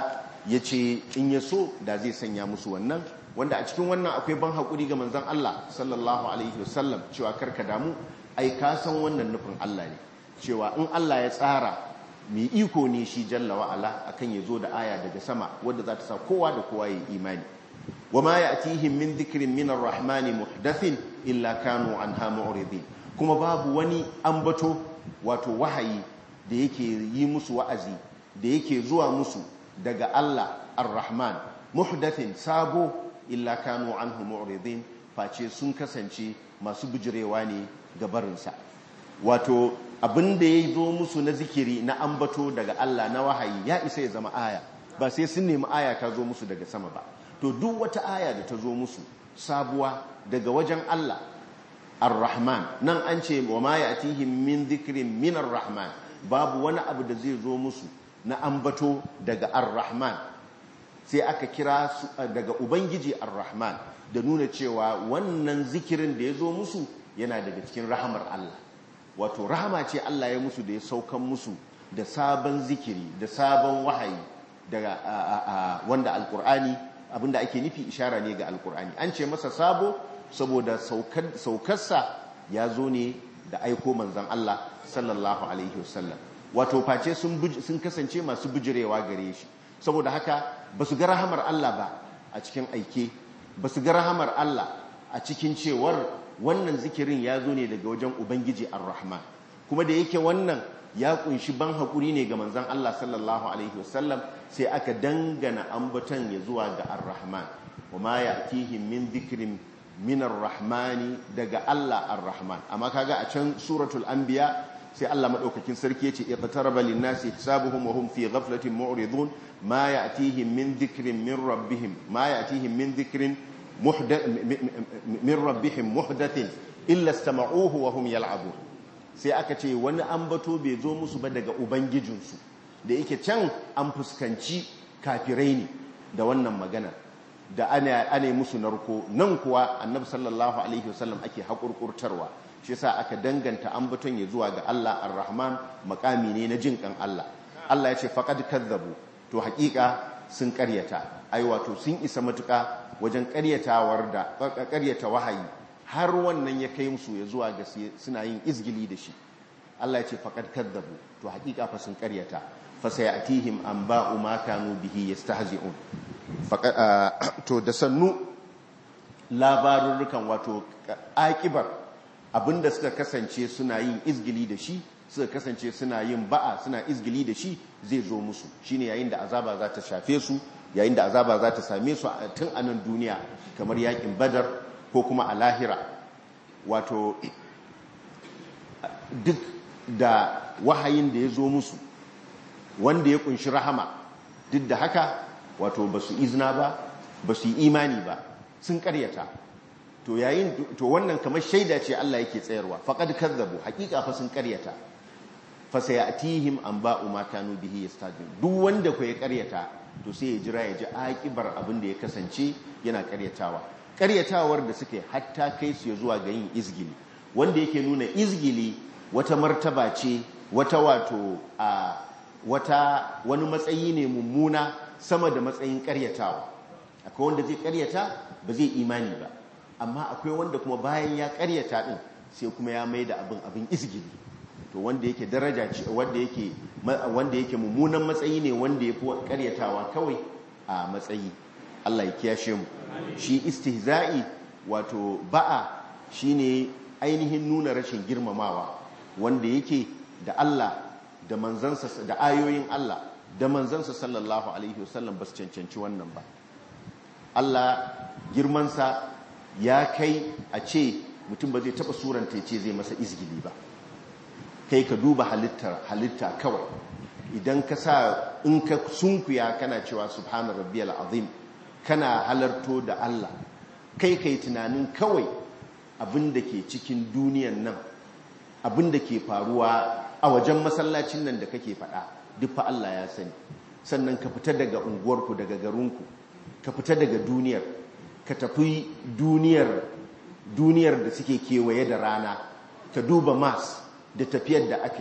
Speaker 1: ya ce in ya so da zai sanya musu wannan wanda a cikin wannan akwai ban haƙuri ga manzan Allah sallallahu alaihi wasallam cewa karka damu ai ka san wannan nufin Allah ne cewa in Allah ya tsara mai iko ne shi jalla wa'ala akan ya zo da aya daga sama wadda za ta sa kowa da kowa ya imani wa ma ya'tihim min dhikrin min ar-rahmani muhdathin illa kanu anha mu'ridin kuma babu wani ambato wato wahayi da yake yi musu wa'azi da yake zuwa musu daga Allah ar-rahman muhdathin sabo illa kanu anhu mu'ridin face sun kasance masu bijirewa ne ga barinsa wato abin da ya zo musu na zikiri na ambato daga Allah na wahayi ya isa ya zama aya ba sai sun nemi aya ta zo musu daga sama ba to duk wata aya da ta zo musu sabuwa daga wajen Allah ar-rahman nan an ce wa ma ya'tihim min dhikrin min ar-rahman babu wani abu da zai zo musu na ambato daga ar-rahman sai aka kira su daga ubangiji ar-rahman da nuna cewa wannan zikirin da ya zo musu yana daga cikin rahamar Allah wato rahama ce Allah ya musu da ya saukan musu da sabon zikiri da sabon wahayi daga wanda alkur'ani abinda ake nufi ishara ne ga alkur'ani an ce masa sabo saboda saukarsa ya zo ne da aiko manzan Allah sallallahu alaihi wasallam wato face sun kasance masu bijirewa gare shi saboda haka ba su ga rahamar Allah ba a cikin aike ba su ga rahamar Allah a cikin cewar wannan zikirin ya zo ne daga wajen ubangiji ar-rahman kuma da yake wannan ya kunshi ban haƙuri ne ga manzan Allah sallallahu alaihi wasallam sai aka dangana ambaton ya zuwa ga ar-rahman wa ma ya'tihim min dhikrin min ar-rahmani daga Allah ar-rahman amma kaga a can suratul anbiya sai Allah madaukakin sarki yace iqtaraba lin-nasi hisabuhum wa hum fi ghaflatin mu'ridun ma ya'tihim min dhikrin min rabbihim ma ya'tihim min dhikrin min rabbihim muhdathin illa istama'uhu wa hum yal'abun sai aka ce wani ambato bai zo musu ba daga ubangijinsu da yake can an fuskanci kafirai ne da wannan magana da ana ana musu narko nan kuwa annabi sallallahu alaihi wasallam ake hakurkurtarwa shi yasa aka danganta ambaton ya zuwa ga Allah ar-Rahman makami ne na jin kan Allah Allah ya ce faqad kadzabu to hakika sun karyata ai wato sun isa matuka wajen karyatawar da karyata wahayi har wannan ya kai musu ya zuwa ga suna yin izgili da shi Allah ya ce faqad kadzabu to hakika fa sun karyata fa sayatihim anba'u ma kanu bihi yastahzi'un to da sannu labarurrukan wato akibar abinda suka kasance suna yin izgili da shi suka kasance suna yin ba'a suna izgili da shi zai zo musu shine yayin da azaba za ta shafe su yayin da azaba za ta same su tun a nan duniya kamar yakin badar ko kuma a lahira wato duk da wahayin da ya zo musu wanda ya kunshi rahama duk da haka wato ba su izina ba ba su yi imani ba sun karyata to yayin to wannan kamar shaida ce Allah yake tsayarwa faqad kazzabu hakika fa sun karyata fa sayatihim anba'u ma kanu bihi yastajib duk wanda ko ya karyata to sai ya jira ya ji akibar abin da ya kasance yana karyatawa karyatawar da suke hatta kai su ya zuwa ga yin izgili wanda yake nuna izgili wata martaba ce wata wato a wata wani matsayi ne mummuna sama da matsayin karyatawa akwai wanda zai karyata ba zai imani ba amma akwai wanda kuma bayan ya karyata din sai kuma ya mai da abin abin izgili to wanda yake daraja ce wanda yake wanda yake mummunan matsayi ne wanda yafi karyatawa kawai a matsayi Allah ya kiyashe mu shi istihza'i wato ba'a shine ainihin nuna rashin girmamawa wanda yake da Allah da manzansa da ayoyin Allah da manzansa sallallahu alaihi wasallam ba su cancanci wannan ba Allah girmansa ya kai a ce mutum ba zai taba suranta ya ce zai masa izgili ba kai ka duba halitta kawai idan ka sa in ka sunkuya kana cewa subhana rabbiyal azim kana halarto da Allah kai kai tunanin kawai abin da ke cikin duniyan nan abin da ke faruwa a wajen masallacin nan da kake faɗa duk fa Allah ya sani sannan ka fita daga unguwarku daga garinku ka fita daga duniyar ka tafi duniyar duniyar da suke kewaye da rana ka duba mas da tafiyar da ake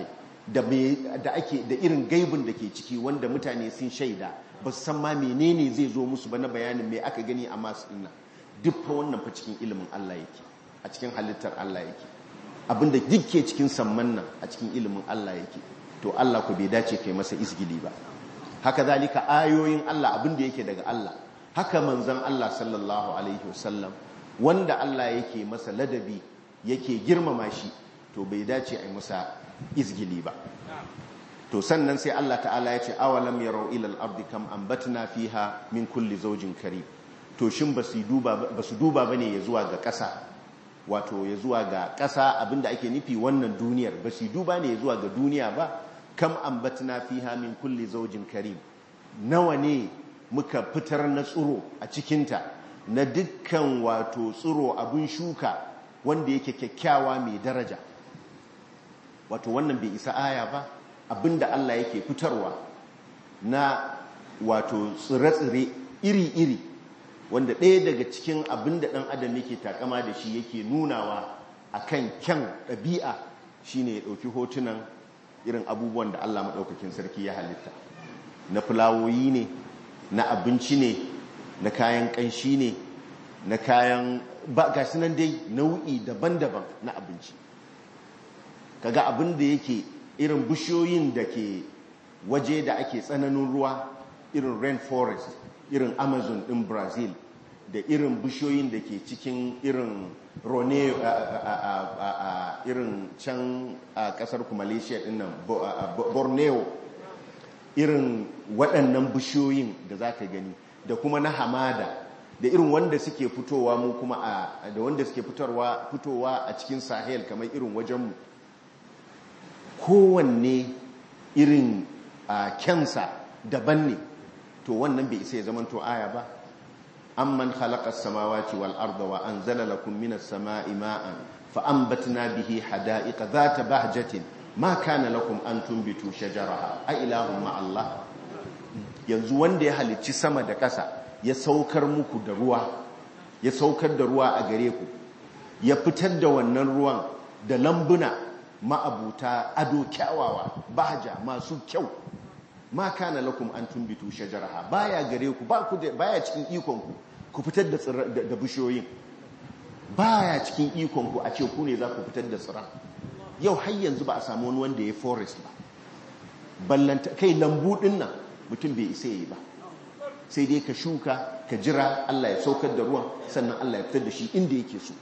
Speaker 1: da ake da irin gaibin da ke ciki wanda mutane sun shaida ba su san ma menene zai zo musu ba na bayanin me aka gani a masu dinna duk fa wannan fa cikin ilimin Allah yake a cikin halittar Allah yake abinda duk ke cikin samman nan a cikin ilimin Allah yake to Allah ku bai dace kai masa isgili ba haka zalika ayoyin Allah abinda yake daga Allah haka manzon Allah sallallahu alaihi wasallam wanda Allah yake masa ladabi yake girmama shi to bai dace a yi masa izgili ba to sannan sai Allah ta'ala ya ce awalam yarau ila al-ardi kam ambatna fiha min kulli zawjin karim to shin basu duba basu duba bane ya zuwa ga ƙasa wato ya zuwa ga ƙasa abinda ake nufi wannan duniyar basu duba ne ya zuwa ga duniya ba kam ambatna fiha min kulli zawjin karim nawa ne muka fitar na tsuro a cikinta na dukkan wato tsuro abin shuka wanda yake kyakkyawa mai daraja wato wannan bai isa aya ba abinda Allah yake fitarwa na wato tsire-tsire iri-iri wanda ɗaya daga cikin abinda ɗan adam yake takama da shi yake nunawa a kan kyan ɗabi'a shine ya ɗauki hotunan irin abubuwan da Allah maɗaukakin sarki ya halitta na fulawoyi ne na abinci ne na kayan ƙanshi ne na kayan ba ga nan dai nau'i daban-daban na abinci kaga abin da yake irin bishiyoyin da ke waje da ake tsananin ruwa irin rainforest irin amazon din brazil da irin bishiyoyin da ke cikin irin rone irin can a kasar ku malaysia din nan borneo irin waɗannan bishiyoyin da za ka gani da kuma na hamada da irin wanda suke fitowa mu kuma a da wanda suke fitowa a cikin sahel kamar irin wajenmu kowanne irin a kyansa daban ne to wannan bai isa ya zama to aya ba amman khalaqa samawati wal arda wa anzala lakum minas sama'i ma'an fa anbatna bihi hada'iqa dhata bahjatin ma kana lakum an tumbitu shajaraha a ilahum ma Allah yanzu wanda ya halicci sama da ƙasa ya saukar muku da ruwa ya saukar da ruwa a gare ku ya fitar da wannan ruwan da lambuna ma'abuta ado kyawawa baja masu kyau ma kana lakum an tumbitu shajaraha baya gare ku ba ku baya cikin ikon ku ku fitar da da bishiyoyin baya cikin ikon ku a ce ku ne za ku fitar da tsira yau har yanzu ba a samu wani wanda ya forest ba ballanta kai lambu din nan mutum bai isa yi ba sai dai ka shuka ka jira Allah ya saukar da ruwan sannan Allah ya fitar da shi inda yake so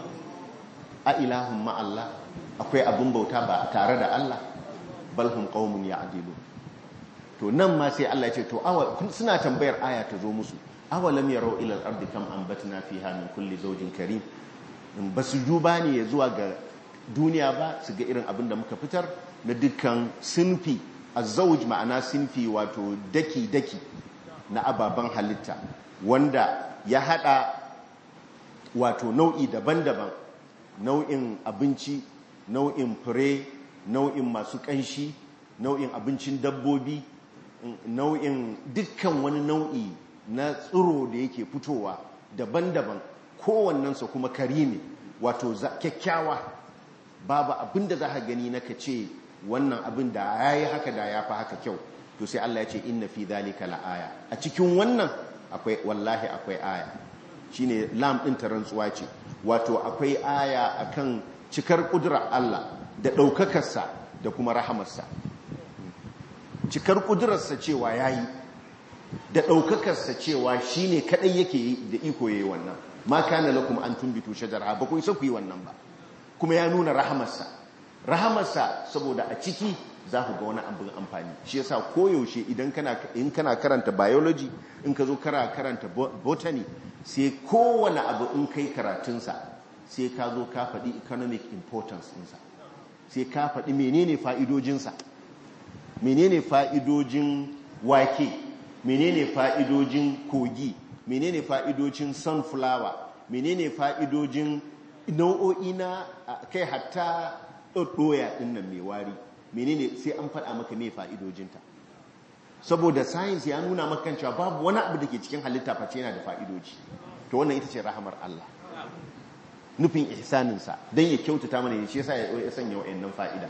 Speaker 1: a ilahun ma Allah akwai abin bauta ba tare da Allah balhum qaumun ya'dilu to nan ma sai Allah ya ce to suna tambayar aya ta zo musu awalam yarau ila al-ardi kam anbatna fiha min kulli zawjin karim basu duba ne ya zuwa ga duniya ba su ga irin abin da muka fitar na dukkan sinfi azzauj ma'ana sinfi wato daki daki na ababen halitta wanda ya hada wato nau'i daban-daban nau'in abinci nau'in fure nau'in masu kanshi nau'in abincin dabbobi nau'in dukkan wani nau'i na tsiro da yake fitowa daban-daban kowannensa kuma karimi wato kyakkyawa babu abin da za ka gani na ka ce wannan abin da ya yi haka da ya fi haka kyau to sai Allah ya ce inna fi dhalika la'aya a cikin wannan akwai wallahi akwai aya shine lam din ta rantsuwa ce wato akwai aya akan cikar kudura Allah da ɗaukakarsa da kuma rahamarsa cikar kudurarsa cewa yayi da ɗaukakarsa cewa shine kadai yake da iko yayi wannan ma kana lakum an tumbitu shajara ba ku isa ku yi wannan ba kuma ya nuna rahamarsa rahamarsa saboda a ciki za ku ga wani abin amfani shi yasa koyaushe idan kana in kana karanta biology in ka zo kara karanta botany sai kowane abu in kai karatunsa sai ka zo ka faɗi economic importance ɗinsa sai ka faɗi menene fa'idojinsa menene fa'idojin wake menene fa'idojin kogi menene fa'idojin sunflower menene fa'idojin nau'o'i na kai hatta ɗoya ɗin nan mai wari menene sai an faɗa maka mai fa'idojinta saboda science ya nuna maka cewa babu wani abu da ke cikin halitta face yana da fa'idoji to wannan ita ce rahamar Allah nufin ihsaninsa don ya kyautata mana ya ce sa ya sanya wa'annan fa'ida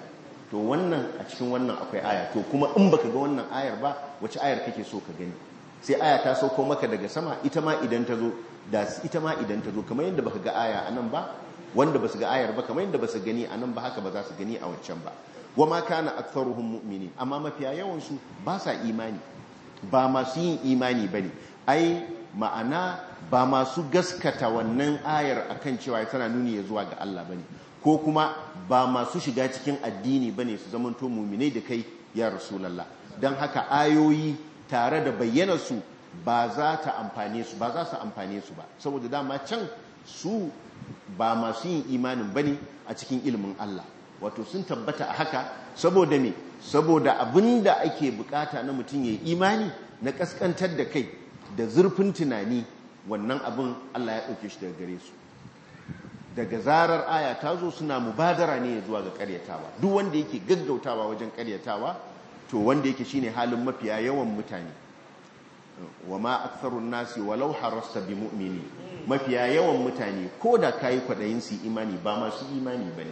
Speaker 1: to wannan a cikin wannan akwai aya to kuma in baka ga wannan ayar ba wace ayar kake so ka gani sai aya ta sauko maka daga sama ita ma idan ta zo da ita ma idan ta zo kamar yadda baka ga aya anan ba wanda basu ga ayar ba kamar yadda basu gani anan ba haka ba za su gani a wancan ba wama kana aktharuhum mu'minin amma mafiya yawan su ba sa imani ba masu yin imani bane ai ma'ana ba masu gaskata wannan ayar akan cewa tana nuni ya zuwa ga Allah bane ko kuma ba masu shiga cikin addini bane su zamanto mu'minai da kai ya rasulullah dan haka ayoyi tare da bayyanar su ba za ta amfane su ba za su amfane su ba saboda dama can su ba masu yin imanin bane a cikin ilimin Allah wato sun tabbata a haka saboda me saboda abinda ake bukata na mutum ya imani na kaskantar da kai da zurfin tunani wannan abin Allah ya ɗauke shi daga gare su daga zarar aya ta zo suna mubadara ne zuwa ga karyatawa duk wanda yake gaggautawa wajen karyatawa to wanda yake shine halin mafiya yawan mutane wa ma aktharun nasi walau harasta bi mu'mini mafiya yawan mutane ko da kayi kwadayin su imani ba masu imani bane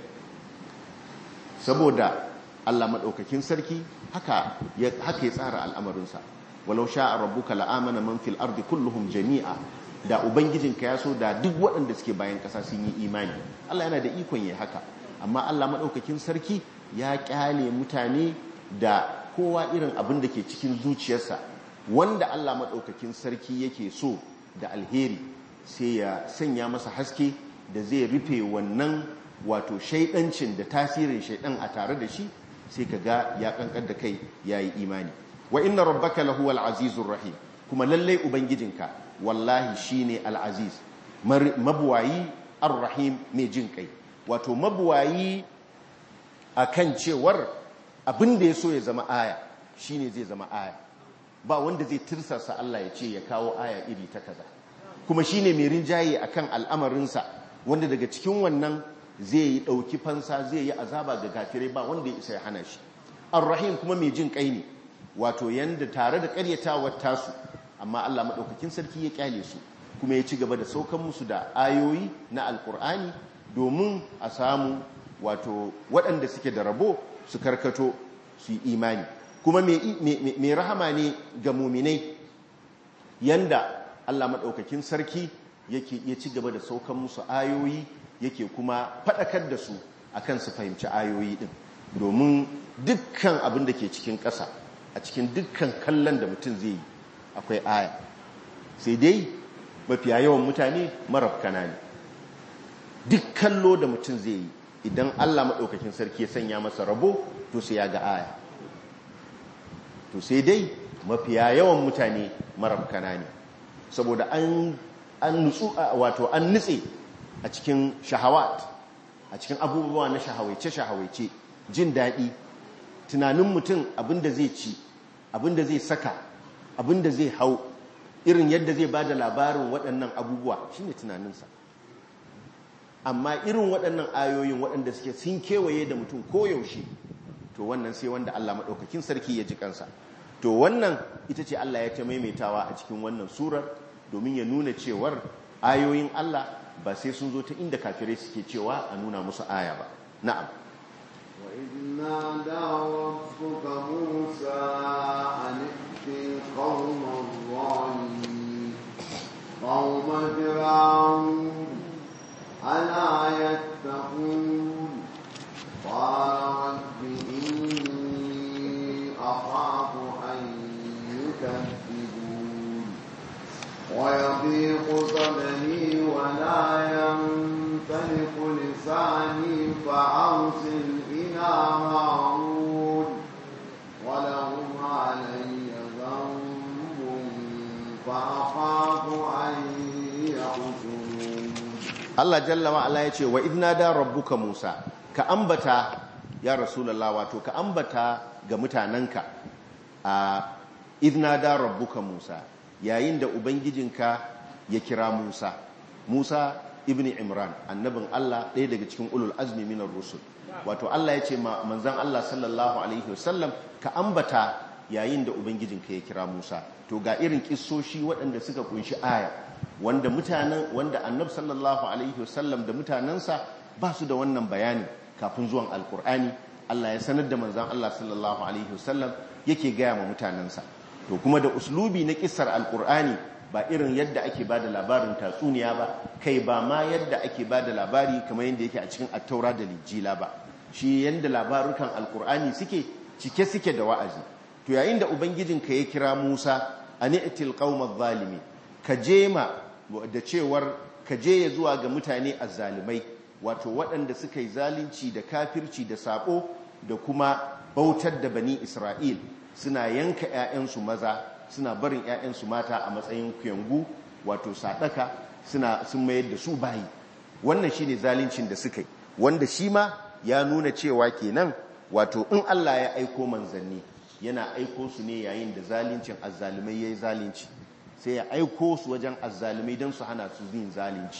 Speaker 1: saboda Allah madaukakin sarki haka ya haka ya tsara al'amarinsa walau sha'a rabbuka la'amana man fil ardi kulluhum jami'a da ubangijinka ya so da duk waɗanda suke bayan ƙasa sun yi imani Allah yana da ikon ya haka amma Allah madaukakin sarki ya kyale mutane da kowa irin abin da ke cikin zuciyarsa wanda Allah madaukakin sarki yake so da alheri sai ya sanya masa haske da zai rufe wannan wato shaidancin da tasirin shaidan a tare da shi sai ka ga ya kankar da kai ya yi imani wa inna rabbaka lahuwal azizur rahim kuma lallai ubangijinka wallahi shine al-aziz mabuwayi ar-rahim mai jin kai wato mabuwayi akan cewar abin da ya so ya zama aya shine zai zama aya ba wanda zai tirsasa Allah ya ce ya kawo aya iri ta kaza kuma shine mai rinjaye akan al'amarinsa wanda daga cikin wannan zai yi ɗauki fansa zai yi azaba ga gafirai ba wanda ya isa ya hana shi ar-rahim kuma mai jin kai ne wato yanda tare da ƙaryatawar tasu amma Allah maɗaukakin sarki ya kyale su kuma ya ci gaba da saukan musu da ayoyi na alkur'ani domin a samu wato waɗanda suke da rabo su karkato su yi imani kuma mai rahama ne ga muminai yanda Allah maɗaukakin sarki yake ya ci gaba da saukan musu ayoyi yake kuma faɗakar da su akan su fahimci ayoyi ɗin domin dukkan abin da ke cikin ƙasa a cikin dukkan kallon da mutum zai yi akwai aya sai dai mafiya yawan mutane marafkana ne duk kallo da mutum zai yi idan Allah maɗaukakin sarki ya sanya masa rabo to sai ya ga aya to sai dai mafiya yawan mutane marafkana ne saboda an nutsu wato an nutse a cikin shahawat a cikin abubuwa na shahawaice-shahawaice jin daɗi tunanin mutum abinda zai ci abinda zai saka abinda zai hau irin yadda zai ba da labarin waɗannan abubuwa shine tunaninsa amma irin waɗannan ayoyin waɗanda suke sun kewaye da mutum koyaushe to wannan sai wanda Allah maɗaukakin sarki ya ji kansa to wannan ita ce Allah ya ta maimaitawa a cikin wannan surar domin ya nuna cewar ayoyin Allah ba sai sun zo ta inda kafirai suke cewa a nuna musu aya ba na'am
Speaker 4: وإذ نادى ربك موسى أن ائت القوم الظالمين قوم فرعون ألا يتقون قال رب إني أخاف أن يكذبون ويضيق صدري ولا ينطلق لساني فأرسل إلى هارون ولهم علي ذنب فأخاف أن يقتلون
Speaker 1: Allah jalla wa ala yace wa idna da rabbuka Musa ka ambata ya rasulullah wato ka ambata ga mutananka a idna da rabbuka Musa yayin da ubangijinka ya kira Musa Musa ibn Imran annabin Allah ɗaya daga cikin ulul azmi minar rusul wato Allah yace ma manzon Allah sallallahu alaihi wasallam ka ambata yayin da ubangijinka ya kira Musa to ga irin kissoshi waɗanda suka kunshi aya wanda mutanen wanda annab sallallahu alaihi wasallam da mutanensa ba su da wannan bayani kafin zuwan alkur'ani Allah ya sanar da manzan Allah sallallahu alaihi wasallam yake gaya ma mutanensa to kuma da uslubi na kissar alkur'ani ba irin yadda ake ba da labarin tatsuniya ba kai ba ma yadda ake ba da labari kamar yadda yake a cikin attaura da lijila ba shi yadda labarukan alkur'ani suke cike suke da wa'azi to yayin da ubangijinka ya kira musa a ni'til qaumaz zalimi ka je ma da cewar ka je ya zuwa ga mutane azzalimai wato waɗanda suka yi zalunci da kafirci da sabo da kuma bautar da bani isra'il suna yanka 'ya'yansu maza suna barin 'ya'yansu mata a matsayin kuyangu wato sadaka suna sun mayar da su bayi wannan shine zaluncin da suka yi wanda shi ma ya nuna cewa kenan wato in Allah ya aiko manzanni yana aiko su ne yayin da zaluncin azzalumai yayi zalunci sai ya aiko su wajen azzalumai don su hana su yin zalunci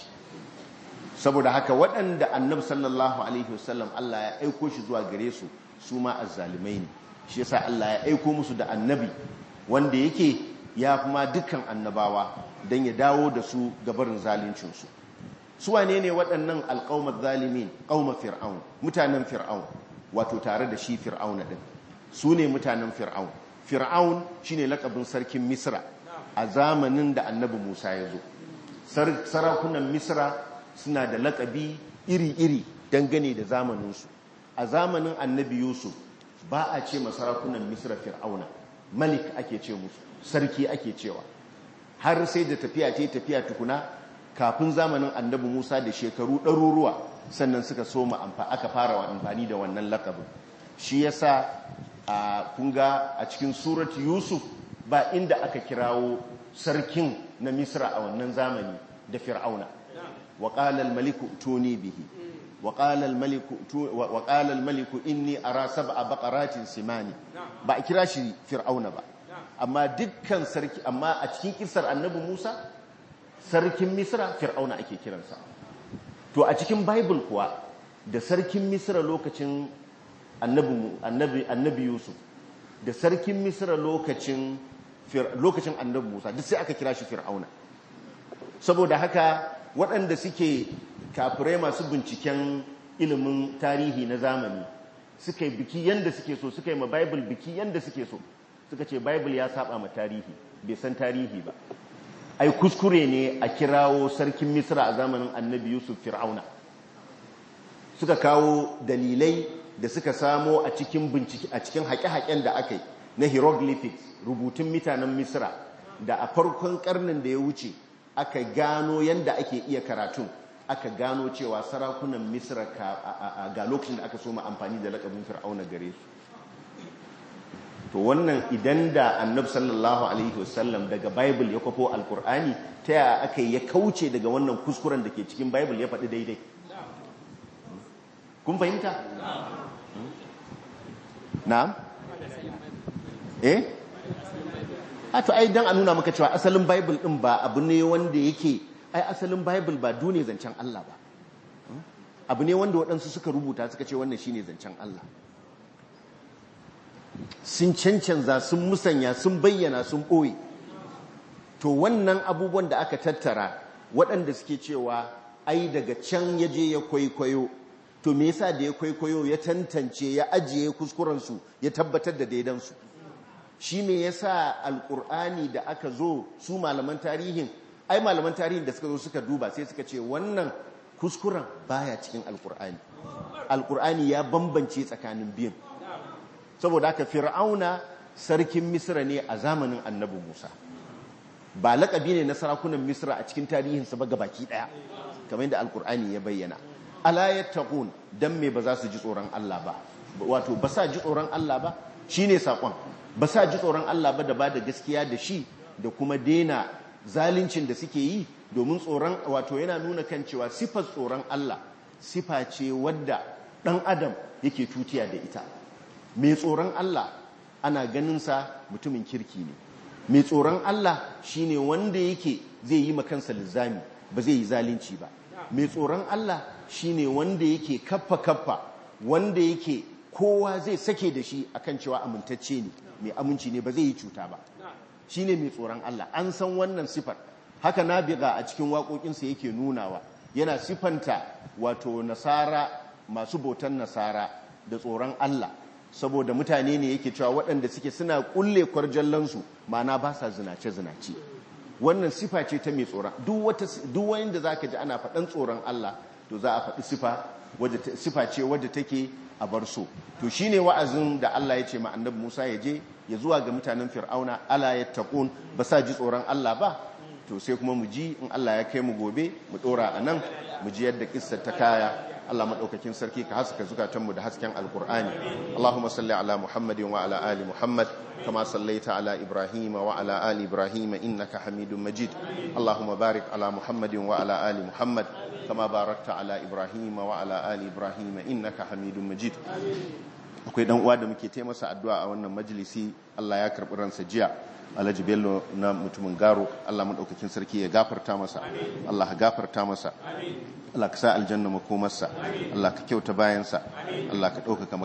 Speaker 1: saboda haka waɗanda annabi sallallahu alaihi wasallam Allah ya aiko shi zuwa gare su su ma azzalumai ne shi yasa Allah ya aiko musu da annabi wanda yake ya kuma dukkan annabawa don ya dawo da su gabarin zaluncinsu su wane ne waɗannan alƙaumar zalimin ƙaumar fir'aun mutanen fir'aun wato tare da shi fir'auna ɗin su ne mutanen fir'aun fir'aun shi ne laƙabin sarkin misra a zamanin da annabi musa ya zo sarakunan misra suna da laƙabi iri-iri dangane da zamaninsu a zamanin annabi yusuf ba a ce masarakunan misra fir'auna malik ake ce musu sarki ake cewa har sai da tafiya ce tafiya tukuna kafin zamanin annabi musa da shekaru ɗaruruwa sannan suka so mu aka fara amfani da wannan lakabin shi yasa a kunga a cikin surat yusuf ba inda aka kirawo sarkin na misra a wannan zamani da fir'auna wa qala al-maliku tuni bihi wa qala al-maliku wa qala al-maliku inni ara sab'a baqaratin simani ba a kira shi fir'auna ba amma dukkan sarki amma a cikin kisar annabi Musa sarkin Misra fir'auna ake kiransa to a cikin bible kuwa da sarkin Misra lokacin annabi annabi annabi Yusuf da sarkin Misra lokacin lokacin annabi Musa duk sai aka kira shi fir'auna saboda haka waɗanda suke kafirai masu binciken ilimin tarihi na zamani suka yi biki yanda suke so suka yi ma bible biki yanda suke so suka ce bible ya saba ma tarihi bai san tarihi ba ai kuskure ne a kirawo sarkin misra a zamanin annabi yusuf fir'auna suka kawo dalilai da suka samo a cikin bincike a cikin haƙe-haƙen da aka yi na hieroglyphics rubutun mutanen misra da a farkon karnin da ya wuce aka gano yanda ake iya karatun aka gano cewa sarakunan misra ga lokacin da aka soma amfani da lakabin fir'auna gare su to wannan idan da annab sallallahu alaihi wasallam daga bible ya kwafo alkur'ani ta yaya aka ya kauce daga wannan kuskuren da ke cikin bible ya faɗi daidai kun fahimta? na'am? eh? a to ai dan a nuna maka cewa asalin bible din ba abu ne wanda yake ai asalin bible ba dune zancen Allah ba abu ne wanda waɗansu suka rubuta suka ce wannan shine zancen Allah sun cancanza sun musanya sun bayyana sun ɓoye to wannan abubuwan da aka tattara waɗanda suke cewa ai daga can ya je ya kwaikwayo to me yasa da ya kwaikwayo ya tantance ya ajiye kuskurensu ya tabbatar da daidansu shi me yasa alkur'ani da aka zo su malaman tarihin ai malaman tarihin da suka zo suka duba sai suka ce wannan kuskuren baya cikin alkur'ani alkur'ani ya bambance tsakanin biyun saboda haka fir'auna sarkin misra ne a zamanin annabi musa ba laƙabi ne na sarakunan misra a cikin tarihinsa ba gabaki ɗaya kamar yadda alkur'ani ya bayyana ala yattaqun dan me ba za su ji tsoron Allah ba wato ba sa ji tsoron Allah ba shine sakon ba sa ji tsoron Allah ba da ba da gaskiya da shi da kuma dena zaluncin da suke yi domin tsoron wato yana nuna kan cewa sifar tsoron Allah sifa ce wadda dan adam yake tutiya da ita mai tsoron Allah ana ganin sa mutumin kirki ne mai tsoron Allah shine wanda yake zai yi makansa lizami ba zai yi zalunci ba mai tsoron Allah shine wanda yake kaffa kaffa wanda yake kowa zai sake da shi akan cewa amintacce ne mai aminci ne ba zai yi cuta ba shine mai tsoron Allah an san wannan sifar haka nabiga a cikin waƙoƙinsa yake nunawa yana sifanta wato nasara masu bautan nasara da tsoron Allah saboda mutane ne yake cewa waɗanda suke suna kulle kwarjallansu ma'ana ba sa zinace zinace wannan sifa ce ta mai tsoron duk wata duk wanda zaka ji ana faɗan tsoron Allah to za a faɗi sifa wadda sifa ce wadda take a bar so to shine wa'azin da Allah ya ce ma annabi Musa ya je ya zuwa ga mutanen Fir'auna ala yattaqun ba sa ji tsoron Allah ba to sai kuma mu ji in Allah ya kai mu gobe mu dora anan mu ji yadda kissar ta kaya Allah madaukakin sarki ka haska zukatanmu da hasken alkur'ani Allahumma salli ala Muhammadin wa ala ali Muhammad kama sallaita ala Ibrahim wa ala ali Ibrahim innaka Hamidum Majid Allahumma barik ala Muhammadin wa ala ali Muhammad kama barakta ala Ibrahim wa ala ali Ibrahim innaka Hamidum Majid akwai dan uwa da muke taimasa addu'a a wannan majalisi Allah ya karbi ransa jiya Alhaji Bello na mutumin Garo Allah madaukakin sarki ya gafarta masa Allah ya gafarta masa Allah ka sa aljanna makomarsa Allah ka kyauta bayansa Allah ka ɗaukaka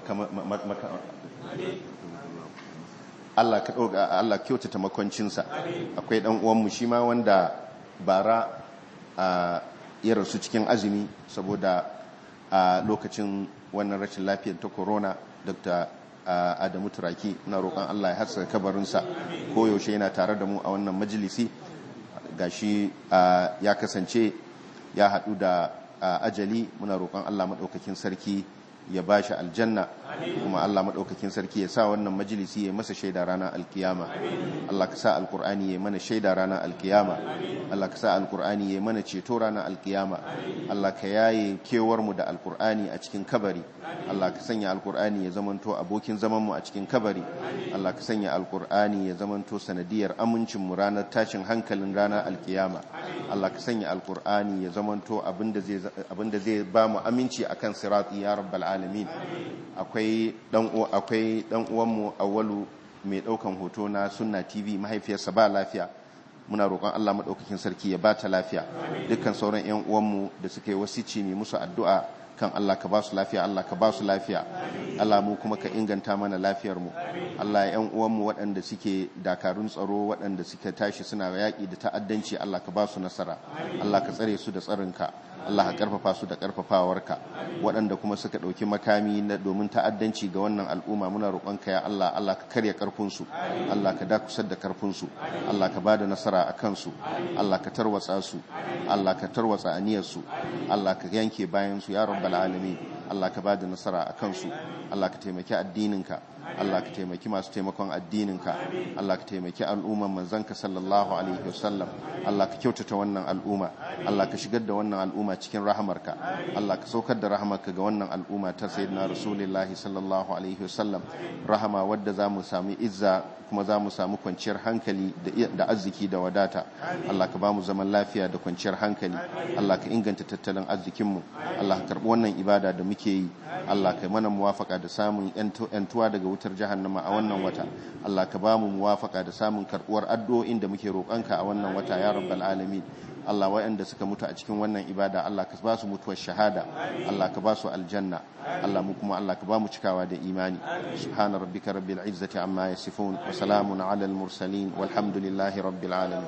Speaker 1: Allah ka ɗauka Allah kyautata makwancinsa akwai ɗan uwanmu shi ma wanda bara a ya rasu cikin azumi saboda a lokacin wannan rashin lafiyar ta corona Dr. Adamu Turaki na roƙon Allah ya hasa kabarinsa koyaushe yana tare da mu a wannan majalisi gashi ya kasance ya haɗu da ajali muna roƙon Allah maɗaukakin sarki ya ba shi aljanna kuma Allah maɗaukakin sarki ya sa wannan majalisi ya masa shaida ranar alkiyama Allah ka sa alkur'ani ya mana shaida ranar alkiyama Allah ka sa alkur'ani ya mana ceto ranar alkiyama Allah ka yaye kewarmu da alkur'ani a cikin kabari Allah ka sanya alkur'ani ya zamanto abokin zamanmu a cikin kabari Allah ka sanya alkur'ani ya zamanto sanadiyar amincinmu ranar tashin hankalin ranar alkiyama Allah ka sanya alkur'ani ya zamanto abinda zai ba mu aminci akan sirati ya rabbal alamin akwai dan akwai dan uwanmu awwalu mai daukan hoto na sunna tv mahaifiyarsa ba lafiya muna roƙon Allah madaukakin sarki ya ba ta lafiya dukkan sauran ƴan uwanmu da suka yi wasici ne musu addu'a kan Allah ka ba su lafiya Allah ka ba su lafiya Allah mu kuma ka inganta mana lafiyar mu Allah ƴan uwanmu waɗanda suke dakarun tsaro waɗanda suka tashi suna yaƙi da ta'addanci Allah ka ba su nasara Allah ka tsare su da tsarinka Allah ka karfafa su da karfafawarka waɗanda kuma suka ɗauki makami na domin ta'addanci ga wannan al'umma muna roƙonka ya Allah Allah ka karya karfinsu Allah ka dakusar da karfinsu Allah ka bada nasara a kansu Allah ka tarwatsa su Allah ka tarwatsa aniyarsu Allah ka yanke bayansu ya rabbal alamin Allah ka bada nasara a kansu Allah ka taimaki addininka Allah ka taimaki masu taimakon addininka Allah ka taimaki al'umman manzanka sallallahu alaihi wasallam Allah ka kyautata wannan al'umma Allah ka shigar da wannan al'umma cikin rahamarka Allah ka saukar da rahamarka ga wannan al'umma ta sayyidina rasulullahi sallallahu alaihi wasallam rahama wadda za mu sami izza kuma za mu samu kwanciyar hankali da arziki da wadata Allah ka ba mu zaman lafiya da kwanciyar hankali Allah ka inganta tattalin arzikinmu Allah ka karɓi wannan ibada da muke yi Allah ka mana muwafaka da samun yantuwa daga wutar jahannama a wannan wata Allah ka ba mu muwafaka da samun karɓuwar addu'o'in da muke roƙonka a wannan wata ya rabbal alamin Allah waɗanda suka mutu a cikin wannan ibada Allah ka ba su mutuwar shahada Allah ka ba su aljanna Allah mu kuma Allah ka ba mu cikawa da imani subhana rabbika rabbil izzati amma yasifun wa salamun ala al mursalin walhamdulillahi rabbil alamin